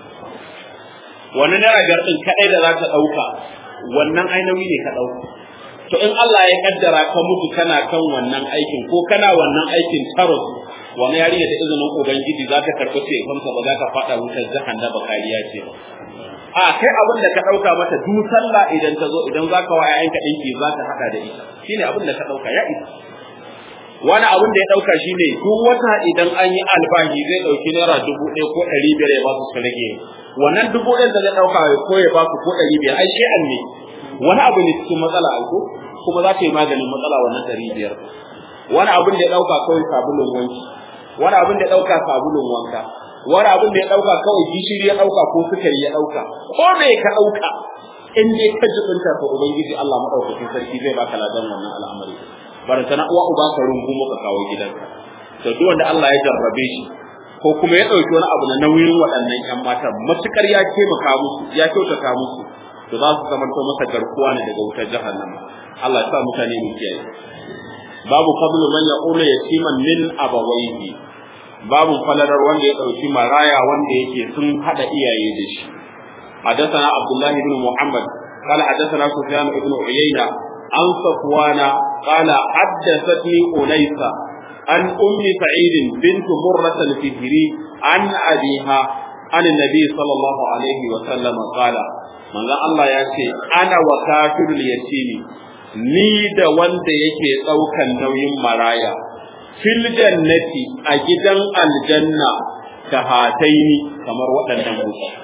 wani naira biyar ɗin kaɗai da za ka ɗauka wannan ai nauyi ne ka ɗauka to in Allah ya kaddara ka mutu kana kan wannan aikin ko kana wannan aikin tarot wani yarinya da izinin ubangiji za ta karɓi ce kanka ba za ka faɗa wutar jahannama kariya ce ba a kai abin da ka ɗauka mata duk sallah idan ta zo idan za ka wa 'ya'yanka ɗinki za ka haɗa da ita shine abin da ka ɗauka ya isa wani abin da ya dauka shine duk wata idan an yi albahi zai dauki naira dubu ɗaya ko ɗari biyar ya ba su rage wannan dubu ɗaya da zai dauka ko ya ba su ko ɗari biyar ai shi an ne wani abu ne cikin matsala aiko kuma za ta yi maganin matsala wannan ɗari biyar wani abin da ya dauka kawai sabulun wanki wani abin da ya dauka sabulun wanka wani abin da ya dauka kawai gishiri ya dauka ko sukari ya dauka ko me ka dauka in dai ka jibinta to ubangiji Allah madaukakin sarki zai baka ladan wannan al'amari baranta na uwa uba ka rungu muka kawo gidanka to duk wanda Allah ya jarrabe shi ko kuma ya dauki wani abu na nauyin waɗannan ƴan mata matukar ya taimaka musu ya kyautata musu to za su zama to masa garkuwa ne daga wutar jahannama Allah ya sa mutane mu kiyaye babu fadlu man yaqulu yatiman min abawayhi babu falalar wanda ya dauki maraya wanda yake sun hada iyaye da shi حدثنا عبد الله بن محمد قال حدثنا سفيان بن عيينة عن صفوان قال حدثتني أنيسة عن أم سعيد بنت مرة الفهري عن أبيها عن النبي صلى الله عليه وسلم قال من الله يأتي أنا وكافر اليتيم ni da wanda yake ɗaukan nauyin maraya fil jannati a gidan aljanna ka hataini kamar waɗannan mutane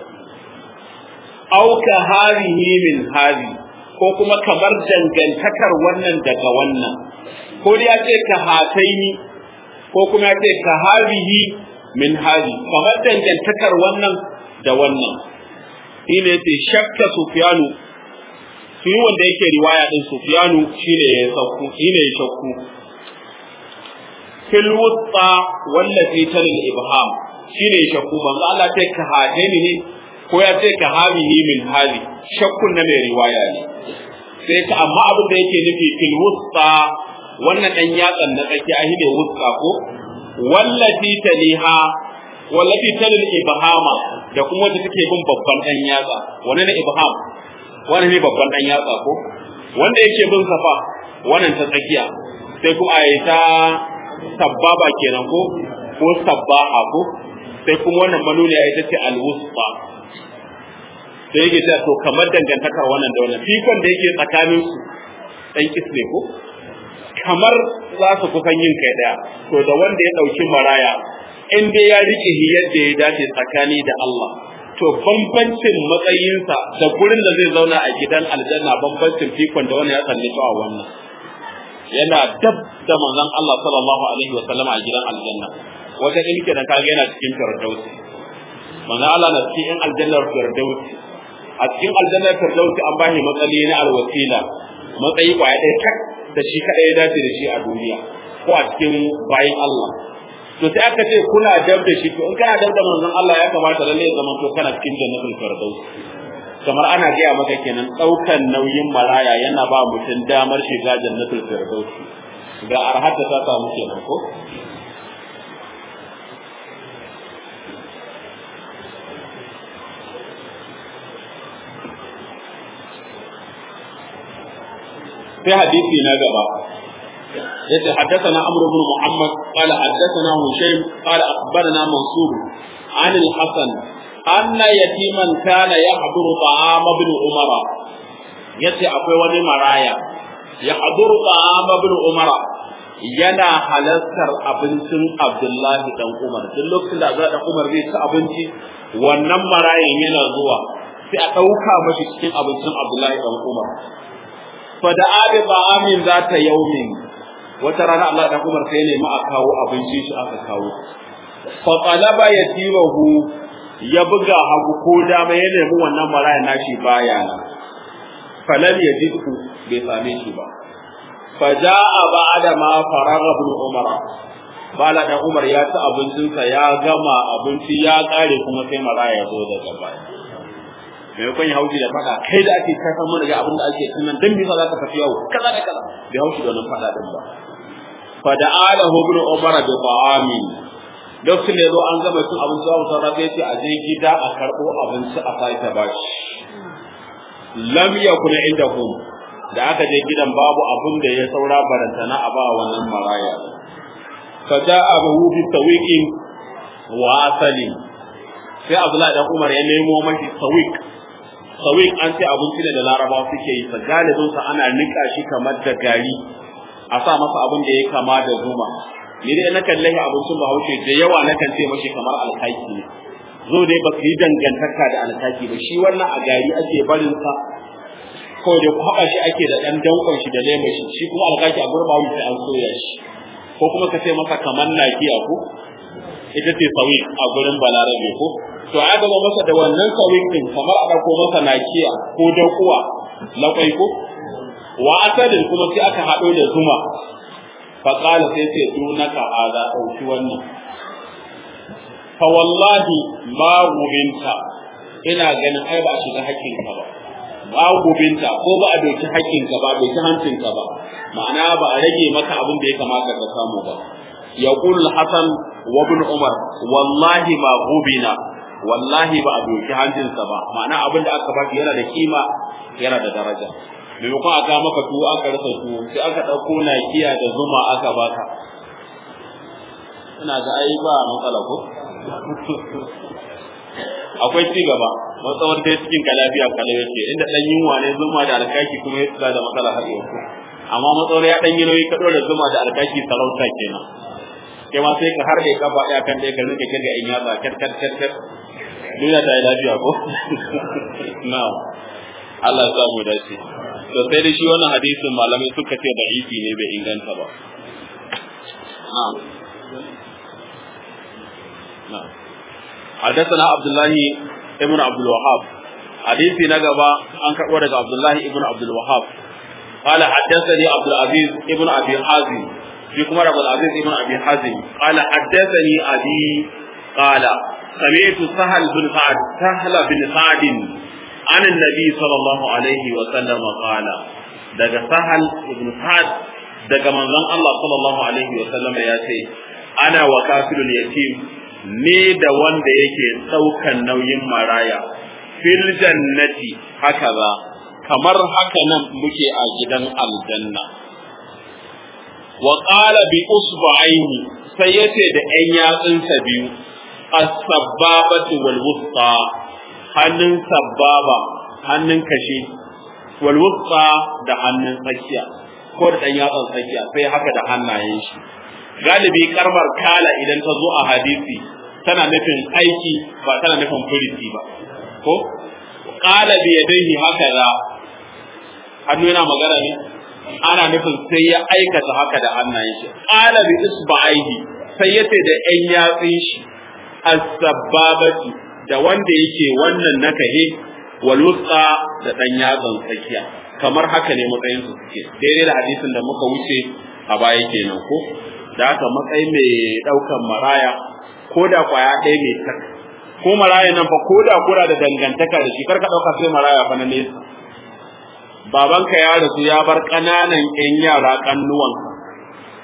au ka harihi min hari ko kuma kamar dangantakar wannan daga wannan ko ya ce ka hataini ko kuma ya ce ka harihi min hari kamar dangantakar wannan da wannan shine yace shakka sufyanu shi wanda yake riwaya din sufyanu shine ya sauku shine ya shakku fil wusta wallati talil ibham shine ya shakku manzo Allah ce ka hataini ne ko ya ce ka hamihi min hali shakkun na mai riwaya ne sai ta amma abin da yake nufi fil wusta wannan dan yatsan na tsaki a ne wusta ko wallati taliha wallati talil ibhama da kuma wanda take bin babban dan yatsa wannan ne ibham wannan ne babban dan yatsa ko wanda yake bin safa wannan ta tsakiya sai kuma a ta sabbaba kenan ko ko sabbaha ko sai kuma wannan manuniya ita ce al-wusta sai yake cewa to kamar dangantakar wannan da wannan fikon da yake tsakanin su dan kisne ko kamar za su kusan yin kai daya to da wanda ya dauki maraya in dai ya rike shi yadda ya dace tsakani da Allah to bambancin matsayinsa da gurin da zai zauna a gidan aljanna bambancin fikon da wannan ya tsalle a wannan yana dab da manzon Allah sallallahu alaihi wa sallama a gidan aljanna wata ilke da kage yana cikin firdausi manzon Allah na cikin aljannar firdausi a cikin aljannar firdausi an bashi matsayi na alwasila matsayi kwaya ɗaya tak da shi kaɗai ya dace da shi a duniya ko a cikin bayin Allah to sai aka ce kuna dab da shi to in kana dab da manzon Allah ya kamata lalle ya zama to kana cikin jannatul firdaus kamar ana gaya maka kenan ɗaukan nauyin maraya yana ba mutum damar shiga jannatul firdaus ga arhata ta samu kenan ko sai hadisi na gaba yace haddathana amr ibn muhammad qala haddathana hushaym qala akhbarana mansur an al-hasan anna yatiman kana yahduru ta'am ibn umara yace akwai wani maraya yahduru ta'am ibn umara yana halartar abincin Abdullahi dan Umar duk lokacin da Abdullahi dan Umar zai ci abinci wannan marayan yana zuwa sai a ɗauka mashi cikin abincin Abdullahi dan Umar fada abi ba amin za ta yaumin wata rana Allah dan Umar sai ne ma a kawo abinci shi aka kawo fa qalaba yatimahu ya buga hagu ko dama ya nemi wannan maraya nashi baya nan falam yajidhu bai same shi ba fa jaa ba'da ma faraga ibn Umar bala da Umar ya ci abincinsa ya gama abinci ya kare kuma sai maraya ya zo daga baya maimakon ya haushi da fada kai da ake kasan mana ga abin da ake tunan dan bisa za ka tafi yawo kaza da kaza bai haushi da wannan fada din ba fa da ala ibn umar bi ta'amin lokacin da yazo an gama cin abinci babu sauran sai ce a je gida a karbo abinci a sake bashi lam yakun indahum da aka je gidan babu abin da ya saura barantana a ba wannan maraya fa ja'a abu bi tawiqin wa asalin sai Abdullahi dan Umar ya nemo mashi sawik sawik an ce abinci ne da Larabawa suke yi sa galibin sa ana nika shi kamar da gari a sa masa abin da ya kama da zuma ni dai na kalle abincin Bahaushe da yawa na kan ce mashi kamar alkaki ne zo dai ba yi dangantaka da alkaki ba shi wannan a gari ake barin sa kawai da kwaba shi ake da dan dankon shi da lemon shi shi kuma alkaki a gurbawa sai an soya shi ko kuma ka ce masa kamar nakiya ko ita ce sawik a gurin balarabe ko to a gaba masa da wannan sawik din kamar a dauko masa nakiya ko daukuwa lakwai ko wa asalin kuma sai aka hado da zuma fa qala sai sai dunaka hada dauki wannan fa wallahi ma gubinta ina ganin ai ba a shiga hakkinka ba ba gubinta ko ba a doki hakkinka ba doki hancinka ba ma'ana ba a rage maka abin da ya kamata ka samu ba يقول الحسن وابن عمر والله ما غبنا والله ba a doki hancinsa ba ma'ana abin da aka baki yana da kima yana da daraja maimakon aka maka tuwo aka rasa tuwo sai aka ɗauko nakiya da zuma aka baka ina ga ai ba matsala ko akwai ci gaba matsawar dai cikin ka lafiya kalau yake inda dan yunwa ne zuma da alkaki kuma ya tsada da matsala har yau amma matsawar ya dan yi nauyi ka da zuma da alkaki sarauta kenan kai ma sai ka harbe kafa ɗaya kan ɗaya ka rike kirga in yatsa kat kat kat kat duniya ta yi lafiya ko na'am Allah ya samu dace to sai da shi wannan hadisin malamai suka ce da iki ne bai inganta ba na'am na'am حدثنا عبد الله ابن عبد الوهاب حديثي نجبا عن كبر عبد الله ابن عبد الوهاب قال حدثني عبد العزيز ابن ابي حازم في كما عبد العزيز ابن ابي حازم قال حدثني ابي قال سمعت سهل بن سعد سهل بن سعد عن النبي صلى الله عليه وسلم قال daga sahal ibn sa'ad daga manzon Allah sallallahu alaihi wa sallam ya ce ana wa kafirul yatim ne da wanda yake daukan nauyin maraya fil jannati hakaza kamar haka nan muke a gidan aljanna wa qala bi usba'aini sai yace da ƴan yatsunsa biyu as-sabbabatu wal wusta hannun sabbaba hannun kashi wal wusta da hannun tsakiya ko da ɗan yatsun tsakiya sai haka da hannayen shi galibi karmar kala idan ta zo a hadisi tana nufin aiki ba tana nufin furiti ba ko qala bi yadayhi hakaza hannu yana magana ne ana nufin sai ya aikata haka da hannayen shi qala bi isba'ihi sai ya ce da ƴan yatsun shi as-sabbabati da wanda yake wannan nakahe wal wusta da dan yatsan tsakiya kamar haka ne matsayin su suke daidai da hadisin da muka wuce a baya kenan ko da haka matsayin mai daukan maraya ko da kwaya ɗaya mai tak ko maraya nan fa ko da kura da dangantaka da shi kar ka dauka sai maraya fa na nesa babanka ya rasu ya bar ƙananan ƴan yara kannuwanka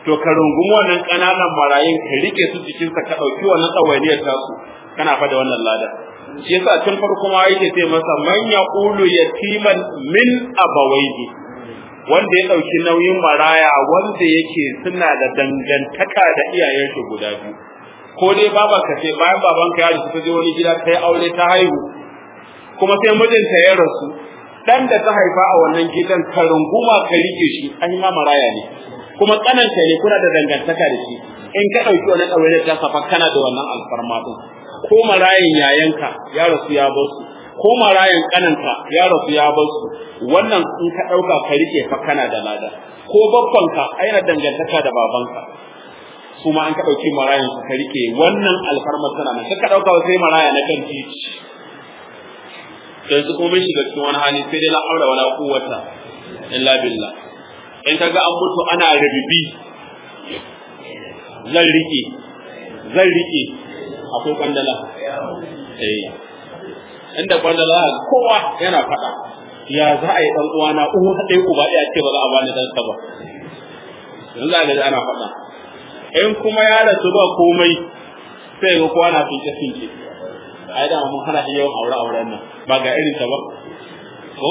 to ka rungumi wannan ƙananan marayun ka rike su jikinsa ka ɗauki wannan tsawainiyar tasu kana fada wannan lada shi yasa tun farko ma yake ce masa man yaqulu yatiman min abawaihi wanda ya ɗauki nauyin maraya wanda yake suna da dangantaka da iyayen shi guda biyu ko dai baba ka ce bayan babanka ya rasu ta je wani gida ta yi aure ta haihu kuma sai mijinta ya rasu dan da ta haifa a wannan gidan ka runguma ka rike shi an ma maraya ne kuma kananta ne kuna da dangantaka da shi in ka ɗauki wani ɗaure ta safa kana da wannan alfarma din ko marayin yayanka ya rasu ya bar su ko marayin kananta ya rasu ya bar su wannan in ka ɗauka ka rike fa kana da lada ko babbanka aina dangantaka da babanka su ma an ka ɗauki marayin su ka rike wannan alfarma tana nan ka ɗauka sai maraya na kan titi yanzu kuma mun shiga cikin wani hali sai dai la haura wala quwwata illa billah in kaga an mutu ana rabibi zan rike zan rike akwai kwandala eh inda kwandala kowa yana faɗa ya za a yi dan uwana uwa ɗaya uba ɗaya ce ba za a bani dan sa ba yanzu za ga ana faɗa in kuma ya rasu ba komai sai ga kowa na finke finke ai da mun hana yawan aure auren nan ba ga irin ta ba ko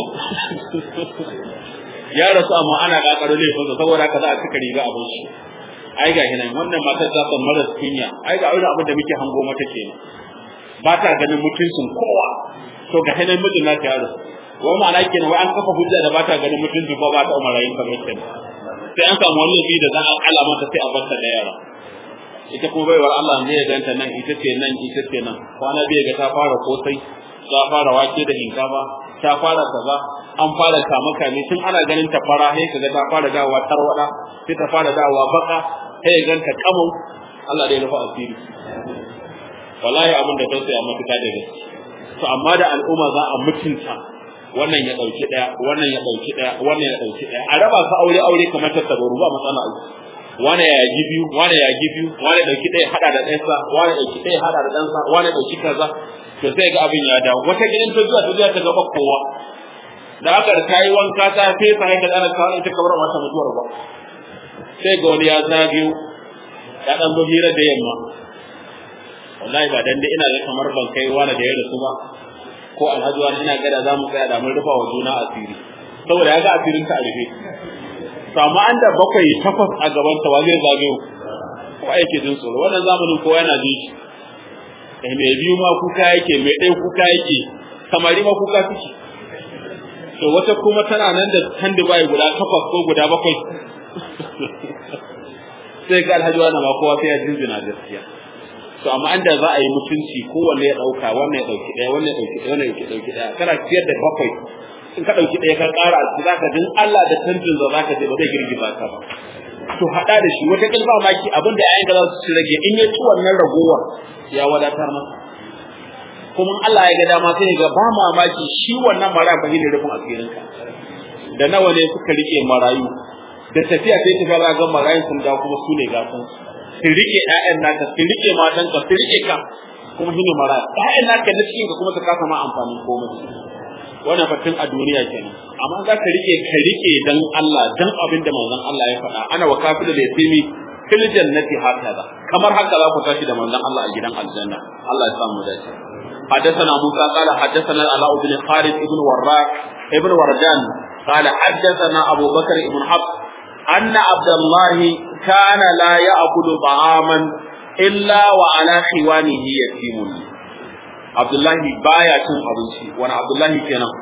ya rasu amma ana kakaro laifin sa saboda haka za a cika riga abin shi ai ga hinan wannan matar ta san maras kunya ai ga irin abin da muke hango mata kenan ba ta ganin mutuncin kowa to ga hinan mijin na ta yaro wai ma'ana kenan wai an kafa hujja da ba ta ganin mutuncin ko ba ta umarayin kamar kenan sai an samu wani da za a alamata sai a bar ta da yara ita kuma baiwar Allah ne ya ganta nan ita ce nan ita ce nan kwana biyu ga ta fara kosai ta fara wake da hinkafa ta fara kaza an fara kama kame tun ana ganin ta fara sai kaga ta fara dawowa tarwada sai ta fara dawowa baka sai ya ganta kamun Allah da ya rufa asiri wallahi abin da tausaya mafita da gaske to amma da al'umma za a mutunta wannan ya dauki daya wannan ya dauki daya wannan ya dauki daya a raba su aure aure kamar tattabaru ba matsala aiki wani ya yaji biyu wani ya yaji biyu wani dauki ɗaya hada da ɗansa wani dauki ɗaya hada da ɗansa wani dauki kaza to sai ga abin ya dawo wata gidan ta zuwa ta zuwa ta gaba kowa da aka da tayi wanka ta fesa haka da ana kawo ita kamar mata mutuwar ba sai ga wani ya zagayo ya dan zo hira da yamma wallahi ba dan dai ina ga kamar ban kai wani da ya rasu ba ko alhaji wani ina ga da za mu tsaya da mun rufa wa juna asiri saboda ya ga asirin ta a rufe samu an da bakwai takwas a gaban ta zai zagayo ko yake jin tsoro wannan zamanin kowa yana jin shi eh mai biyu ma kuka yake mai ɗaya kuka yake samari ma kuka suke to wata kuma tana nan da tandi bai guda takwas ko guda bakwai sai ga alhaji wannan ma kowa sai ya jinjina gaskiya to amma an da za a yi mutunci kowanne ya ɗauka wannan ya ɗauki ɗaya wannan ya ɗauki ɗaya wannan ya ɗauki ɗaya kana ciyar da bakwai in ka ɗauki ɗaya ka ƙara a ciki zaka jin Allah da tantin za zaka je ba zai girgiza ka ba to haɗa da shi wata ƙilba maki abin da ayyuka za su rage in ya ci wannan ragowar ya wadatar masa kuma Allah ya ga dama sai ga ba mamaki shi wannan mara ba ne rufin asirinka da nawa ne suka rike marayu da tafiya sai tafiya za ga marayun sun dawo kuma su ne gasan su rike ƴaƴan naka su rike matanka su rike ka kuma shi ne maraya ƴaƴan naka na cikin ka kuma su kasa ma amfanin komai wannan fatin a duniya kenan amma za ka rike ka rike dan Allah dan abin da manzon Allah ya faɗa ana wa kafir da yasimi fil jannati hakaza kamar haka za ku tashi da manzon Allah a gidan aljanna Allah ya samu dace حدثنا موسى قال حدثنا العلاء بن خالد بن وراك ابن وردان قال حدثنا ابو بكر بن حفص ان عبد الله كان لا ياكل طعاما الا وعلى خوانه يتيم Abdullahi baya cin abinci wani Abdullahi kenan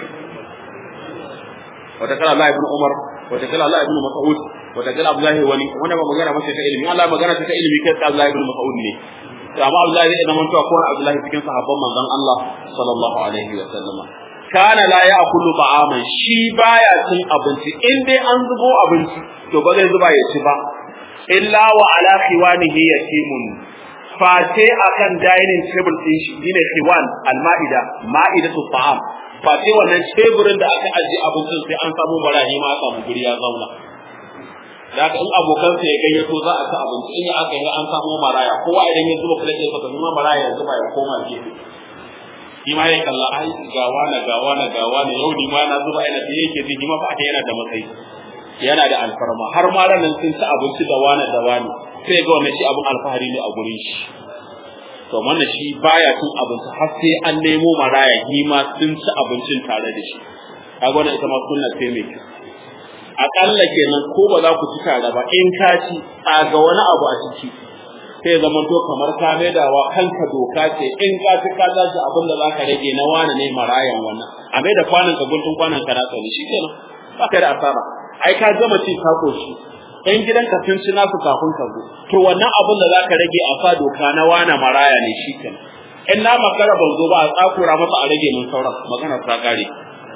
wata kala Allah ibn Umar wata kala Allah ibn Mas'ud wata kala Abdullahi wani wannan ba magana mace ta ilimi Allah magana ta ilimi kai ta Abdullahi ibn Mas'ud ne to amma Abdullahi zai zama to ko Abdullahi cikin sahabban manzon Allah sallallahu alaihi wa sallama kana la ya'kulu ta'aman shi baya cin abinci in dai an zubo abinci to ba zai zuba ya ci ba illa wa ala khiwanihi yatimun face akan dining table din shi shine khiwan al-ma'ida ma'idatu ta'am face wannan teburin da aka ajiye abincin sai an samu barahi ma samu guri ya zauna Daga in abokansa ya gayyato za a ci abinci in ya aka yi an samu maraya kowa idan ya zuba plate ɗinsa kuma maraya ya zuba ya koma gefe shi ma ya kalla ai gawa na gawa na gawa na yau ni ma na zuba ina fiye yake ji ma fa yana da matsayi yana da alfarma har ma ranar sun ci abinci da wani da wani sai ga wannan shi abin alfahari ne a gurin shi to wannan shi baya cin abinci har sai an nemo maraya shi ma sun ci abincin tare da shi kaga wannan ita ma sunna sai mai kyau akalla kenan ko ba za ku ci tare ba in ka ci ga wani abu a ciki sai zama to kamar ka maidawa kanka doka ce in ka ci ka tashi abin da za ka rage na wani ne marayan wannan a mai da kwanan ka guntun kwanan ka na tsani shi kenan ba ka da asara ai ka gama ci ka koshi in gidan ka sun ci nasu kafin ka zo to wannan abin da za ka rage a sa doka na wani maraya ne shi kenan in na makara ban zo ba a tsakura masa a rage mun sauran magana ta kare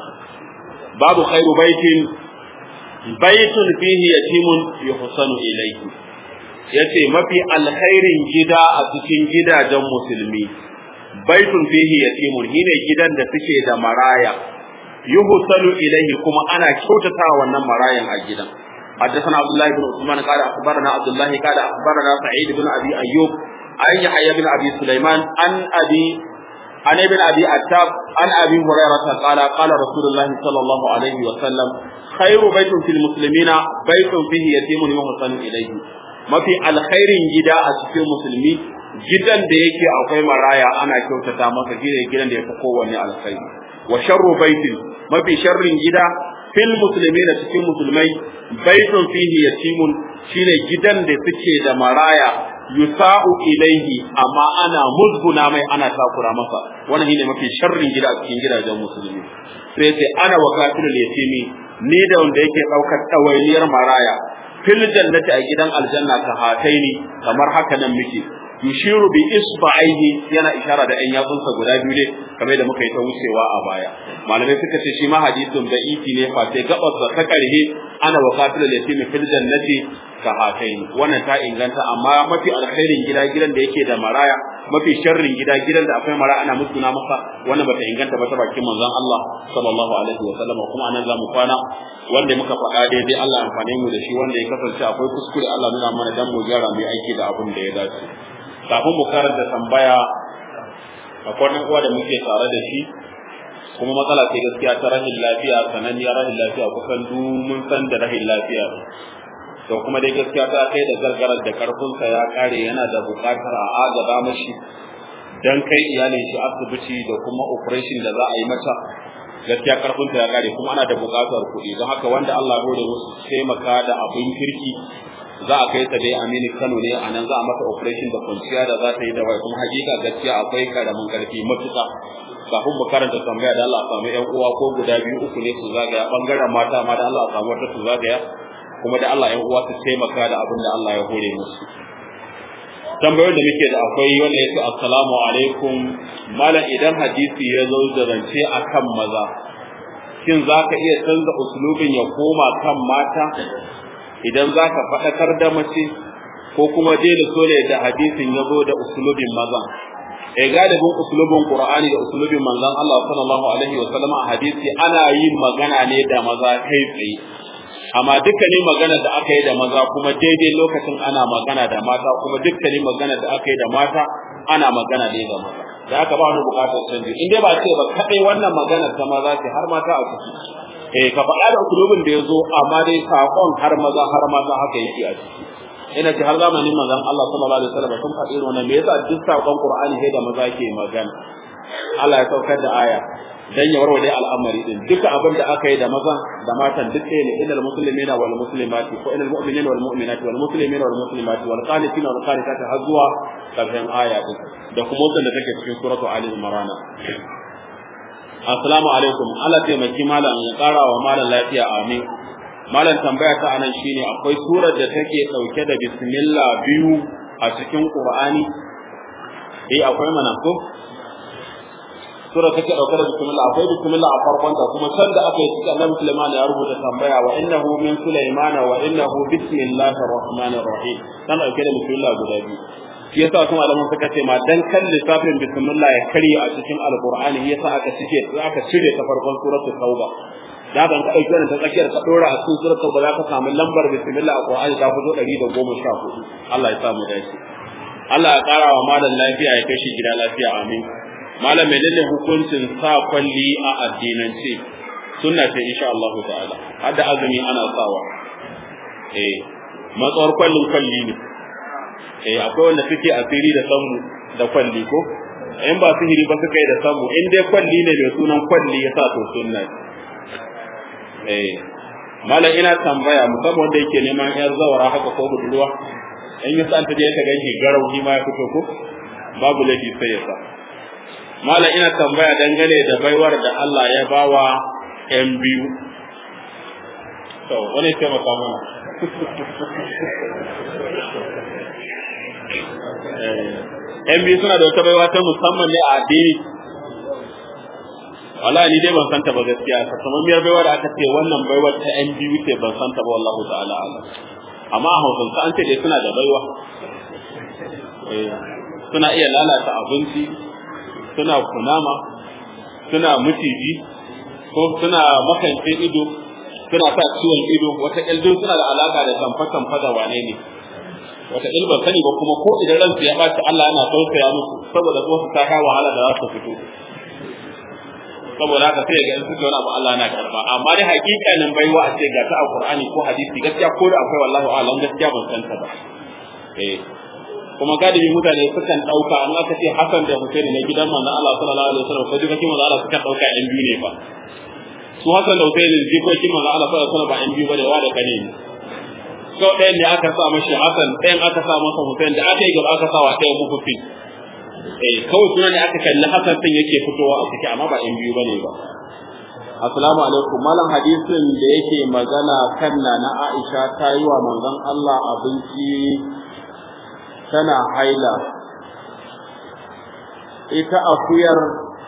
babu khairu baitin baitun fihi yatimun yuhsanu ilayhi yace mafi alkhairin gida a cikin gidajen musulmi baitun fihi yatimun shine gidan da suke da maraya yuhsanu ilayhi kuma ana kyautata wannan marayan a gidan حدثنا عبد الله بن عثمان قال اخبرنا عبد الله قال اخبرنا سعيد بن ابي ايوب عن يحيى بن ابي سليمان عن ابي عن ابن ابي عتاب عن ابي هريره قال قال رسول الله صلى الله عليه وسلم خير بيت في المسلمين بيت فيه يتيم يحسن اليه mafi alkhairin gida a cikin musulmi gidan da yake akwai maraya ana kyautata masa shine gidan da yafi kowanne alkhairi wa sharru baitin mafi sharrin gida fil muslimina cikin musulmai baitun fihi yatimun shine gidan da suke da maraya yusa'u ilaihi amma ana musguna mai ana takura masa wannan shine mafi sharrin gida a cikin gidajen musulmi sai sai ana wakatul yatimi ni da wanda yake daukar ɗawainiyar maraya fil jannati a gidan aljanna ka hataini kamar haka nan muke yushiru bi isba'ihi yana ishara da ɗan yatsunsa guda biyu ne kamar da muka yi ta wucewa a baya malamai suka ce shi ma hadisin da iki ne fa sai gabas da ta karhe ana wakatul yatimi fil jannati ka hataini wannan ta inganta amma mafi alkhairin gida gidan da yake da maraya mafi sharrin gida gidan da akwai maraya ana musguna masa wannan bata inganta ba ta bakin manzon Allah sallallahu alaihi wa sallam kuma anan zamu kwana wanda muka faɗa daidai Allah amfane mu da shi wanda ya kasance akwai kuskure Allah nuna mana dan mu gyara mu aiki da abin da ya dace kafin mu karanta tambaya akwai nan uwa da muke tare da shi kuma matsala ce gaskiya ta rahin lafiya sananniyar rahin lafiya kusan du mun san da rahin lafiya to kuma dai gaskiya ta kai da gargarar da karfinsa ya kare yana da buƙatar a agaba mashi dan kai iyalin shi asibiti da kuma operation da za a yi mata gaskiya karfinta ya kare kuma ana da buƙatar kuɗi don haka wanda Allah ya gode musu taimaka da abin kirki za a kai ta dai Aminu Kano ne a nan za a mata operation da kwanciya da za ta yi da wai kuma hakika gaskiya akwai karamin karfi matuƙa kafin mu karanta tambaya da Allah a samu ƴan uwa ko guda biyu uku ne su zagaya bangaren mata ma da Allah a samu wata su zagaya kuma da Allah ƴan uwa su taimaka da abin da Allah ya hore musu tambayoyin da muke da akwai wanda yake assalamu alaikum malam idan hadisi ya zo da zance akan maza shin za ka iya canza uslubin ya koma kan mata idan za ka faɗakar da mace ko kuma dai da sole da hadisin ya zo da uslubin maza e galibin uslubin qur'ani da uslubin manzon Allah sallallahu alaihi wa sallam a hadisi ana yin magana ne da maza kai tsaye amma dukkanin magana da aka yi da maza kuma daidai lokacin ana magana da mata kuma dukkanin magana da aka yi da mata ana magana ne da maza da aka ba wani bukatar canji in dai ba ce ba kadai wannan magana ta maza ce har mata a ciki eh ka faɗa da usulubin da ya zo amma dai saƙon har maza har mata haka yake a ciki ina ce har zamanin manzon Allah sallallahu alaihi wasallam sun faɗi irin wannan me yasa duk saƙon Qur'ani sai da maza ke magana Allah ya saukar da aya dan ya warware al'amari din duka abin da aka yi da maza da matan duk ɗaya ne ilal muslimina wal muslimati ko ilal mu'minina wal mu'minati wal muslimina wal muslimati wal qanitina wal qanitati har zuwa karshen aya din da kuma wannan da take cikin suratu ali imran assalamu alaikum Allah taimaki malam ya kara wa malam lafiya amin malam tambaya ta anan shine akwai surar da take dauke da bismillah biyu a cikin qur'ani eh akwai mana ko sura take dauke da bismillah akwai bismillah a farkon ta kuma san da aka yi cikin Annabi Sulaiman ya rubuta tambaya wa innahu min Sulaiman wa innahu bismillahir rahmanir rahim san dauke da bismillah guda biyu shi yasa kuma malaman suka ce ma dan kan lissafin bismillah ya karye a cikin alqur'ani yasa aka cike aka cire ta farkon suratul tauba da ban ka dauki wannan ta tsakiyar ka dora a cikin suratul ba za ka samu lambar bismillah a qur'ani ta fito 114 Allah ya sa mu dace Allah ya kara wa malam lafiya ya kai shi gida lafiya amin malam menene hukuncin sa kwalli a addinance sunna ce insha Allah ta'ala har da azumi ana sawa eh matsawar kwallin kwalli ne eh akwai wanda suke asiri da sammu da kwalli ko in ba sihiri ba suka yi da sammu in dai kwalli ne da sunan kwalli ya sa to sunna eh malam ina tambaya musamman wanda yake neman yar zawara haka ko budurwa in yi san ta je ta ganshi garau shi ma ya fito ko babu laifi sai ya sa malam ina tambaya dangane da baiwar da Allah ya bawa yan biyu to wani sai maka mana yan biyu suna da wata baiwa ta musamman ne a addini wala ni dai ban san ta ba gaskiya sakamakon baiwa da aka ce wannan baiwar ta yan biyu ce ban san ta ba wallahu ta'ala alam amma a hausance an ce dai suna da baiwa suna iya lalata abinci suna kunama suna mutiji ko suna makance ido suna sa ciwon ido wata ƙyaldun suna da alaka da tamfa-tamfa da wane ne wata ilba sani ba kuma ko idan ransu ya ɓaci Allah yana tausaya musu saboda su ta kai wahala da za su fito saboda haka sai ga in suke wani abu Allah yana karba amma dai hakikanin baiwa a ce ga ta a Qur'ani ko hadisi gaskiya ko da akwai wallahi a'lam gaskiya ban san ta ba eh kuma galibi mutane sukan dauka an aka ce Hassan da Hussein ne gidan manzon Allah sallallahu alaihi wasallam ko jikokin manzon Allah sukan dauka yan biyu ne fa su Hassan da Hussein jikokin manzon Allah sallallahu alaihi wasallam ba yan biyu bane wa da kane ne sau ɗayan ne aka sa mashi Hassan ɗayan aka sa masa Hussein da aka yi gaba aka sa wa ɗayan mukufi eh kawai suna ne aka kalli Hassan din yake fitowa a ciki amma ba yan biyu bane ba Assalamu alaikum malam hadisin da yake magana kan na Aisha ta yi wa manzon Allah abinci tana haila ita akuyar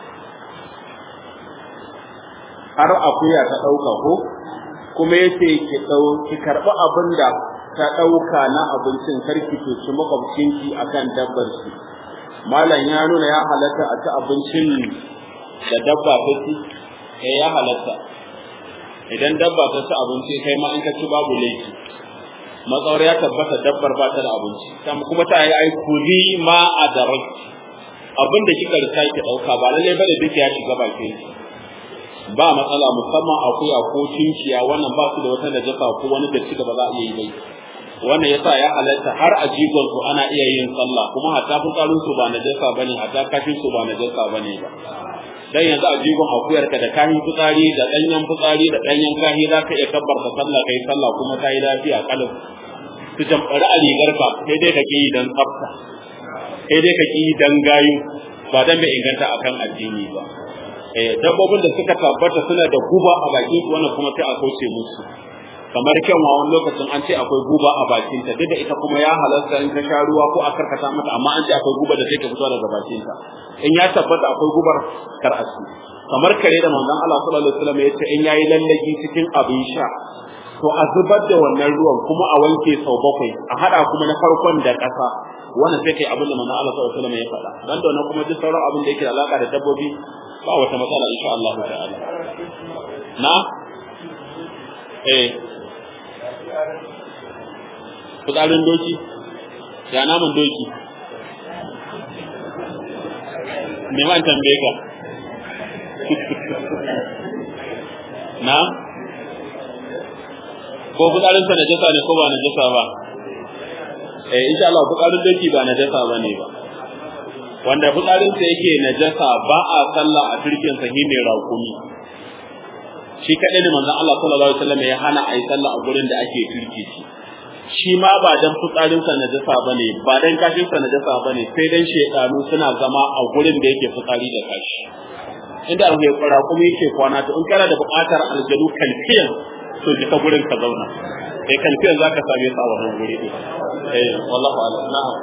har akuya ta ɗauka ko kuma yace ki ɗau ki karɓi abin da ta ɗauka na abincin karki to ci makwabcinki akan dabbar shi malam ya nuna ya halatta a ci abincin da dabba ta ci eh ya halatta idan dabba ta ci abinci kai ma in ka ci babu laifi matsawar ya tabbata dabbar ba ta da abinci kuma ta yi aikuli ma a darai abin da kika rika ki dauka ba lalle bane duk ya shiga bakin ki ba matsala musamman akuya ko cinciya wannan ba su da wata najasa ko wani datti da ba za a iya yi bai wannan yasa ya halatta har a jigon su ana iya yin sallah kuma hatta fitsarin su ba najasa bane hatta kafin su ba najasa bane ba dan yanzu a jigon akuyar ka da kahin fitsari da danyen fitsari da danyen kahi za ka iya kabbarta sallah kai sallah kuma ta yi lafiya kalin su jamfari a rigar ka sai dai kake yi dan tsafta sai dai kake yi dan gayu ba dan bai inganta akan addini ba eh dabbobin da suka tabbata suna da guba a bakin su wannan kuma sai a kauce musu kamar kyanwa wani lokacin an ce akwai guba a bakinta duk da ita kuma ya halarta in ta sha ruwa ko a karkata mata amma an ce akwai guba da take fitowa daga bakinta in ya tabbata akwai gubar kar a kamar kare da manzon Allah sallallahu alaihi wasallam ya ce in yayi lallagi cikin abin sha to a zubar da wannan ruwan kuma a wanke sau bakwai a hada kuma na farkon da ƙasa wannan sai kai abin da manzon Allah sallallahu alaihi wasallam ya faɗa dan da wannan kuma duk sauran abin da yake da alaka da dabbobi ba wata matsala insha Allah ta'ala na eh fitsarin doki ya naman doki me ma tambaye ka na ko fitsarin sa najasa ne ko ba najasa ba eh insha Allah fitsarin doki ba najasa bane ba wanda fitsarin sa yake najasa ba a sallah a turkin sa shine raƙumi shi kadai ne manzon Allah sallallahu alaihi wasallam ya hana a yi sallah a gurin da ake turki shi shi ma ba dan fitsarinsa na jasa bane ba dan kashinsa na jasa bane sai dan shedanu suna zama a gurin da yake fitsari da kashi inda abu ya fara kuma yake kwana to in kana da buƙatar aljanu kalfiyan to ji ka gurin ka zauna eh kalfiyan zaka same su a wannan guri din eh wallahi a'lam na'am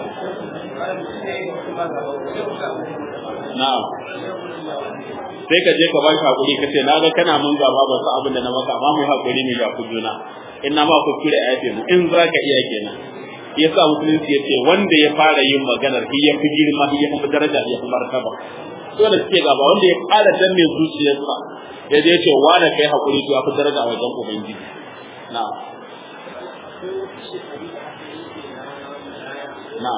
na'am sai ka je ka ba shi hakuri ka ce na ga kana mun gaba ba su abin da na maka amma mu hakuri ne ga ku juna in na ma ku kure a yafe mu in za ka iya kenan yasa musulunci ya ce wanda ya fara yin maganar shi ya fi girma shi ya fi daraja ya fi martaba so da suke gaba wanda ya fara danne zuciyarsa ya je ce wanda kai hakuri to ya fi daraja a wajen ubangiji na na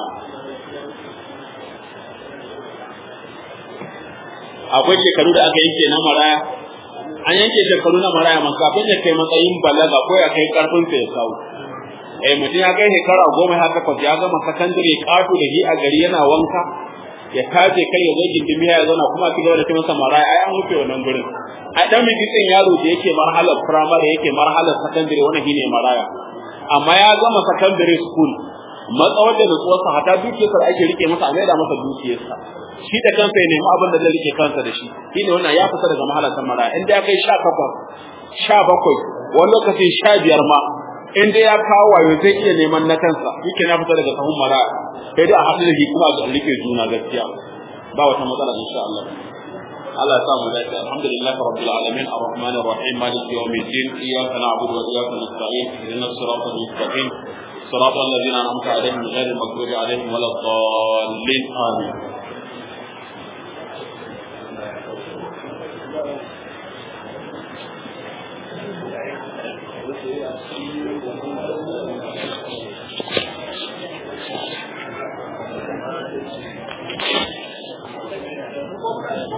akwai shekaru da aka yanke na maraya an yanke shekaru na maraya man kafin ya kai matsayin balaga ko ya kai karfin sa ya kawo eh mutum ya kai shekara goma ya takwas ya gama sakandare kato da shi a gari yana wanka ya taje kai ya zo gindimi ya zauna kuma ki gaba da kuma samara ai an wuce wannan gurin ai dan mijin yaro da yake marhalar primary yake marhalar secondary wannan shine maraya amma ya gama secondary school matsawar da nutsuwarsa hata dukiyarsa ake rike masa a maida masa dukiyarsa shi da kansa ya nemi abin da zai rike kansa da shi shine wannan ya fita daga mahalar maraya inda ya kai sha takwas sha bakwai wani lokacin sha biyar ma in dai ya kawo wayo zai iya neman na kansa yake na fita daga sahun maraya sai dai a haɗu da shi kuma a rike juna gaskiya ba wata matsala insha Allah Allah ya sa mu dace alhamdulillah rabbil alamin arrahmanir rahim maliki yawmiddin iyyaka na'budu wa iyyaka nasta'in ihdinas siratal mustaqim صراط الذين أنعمت عليهم غير المغضوب عليهم ولا الضالين آمين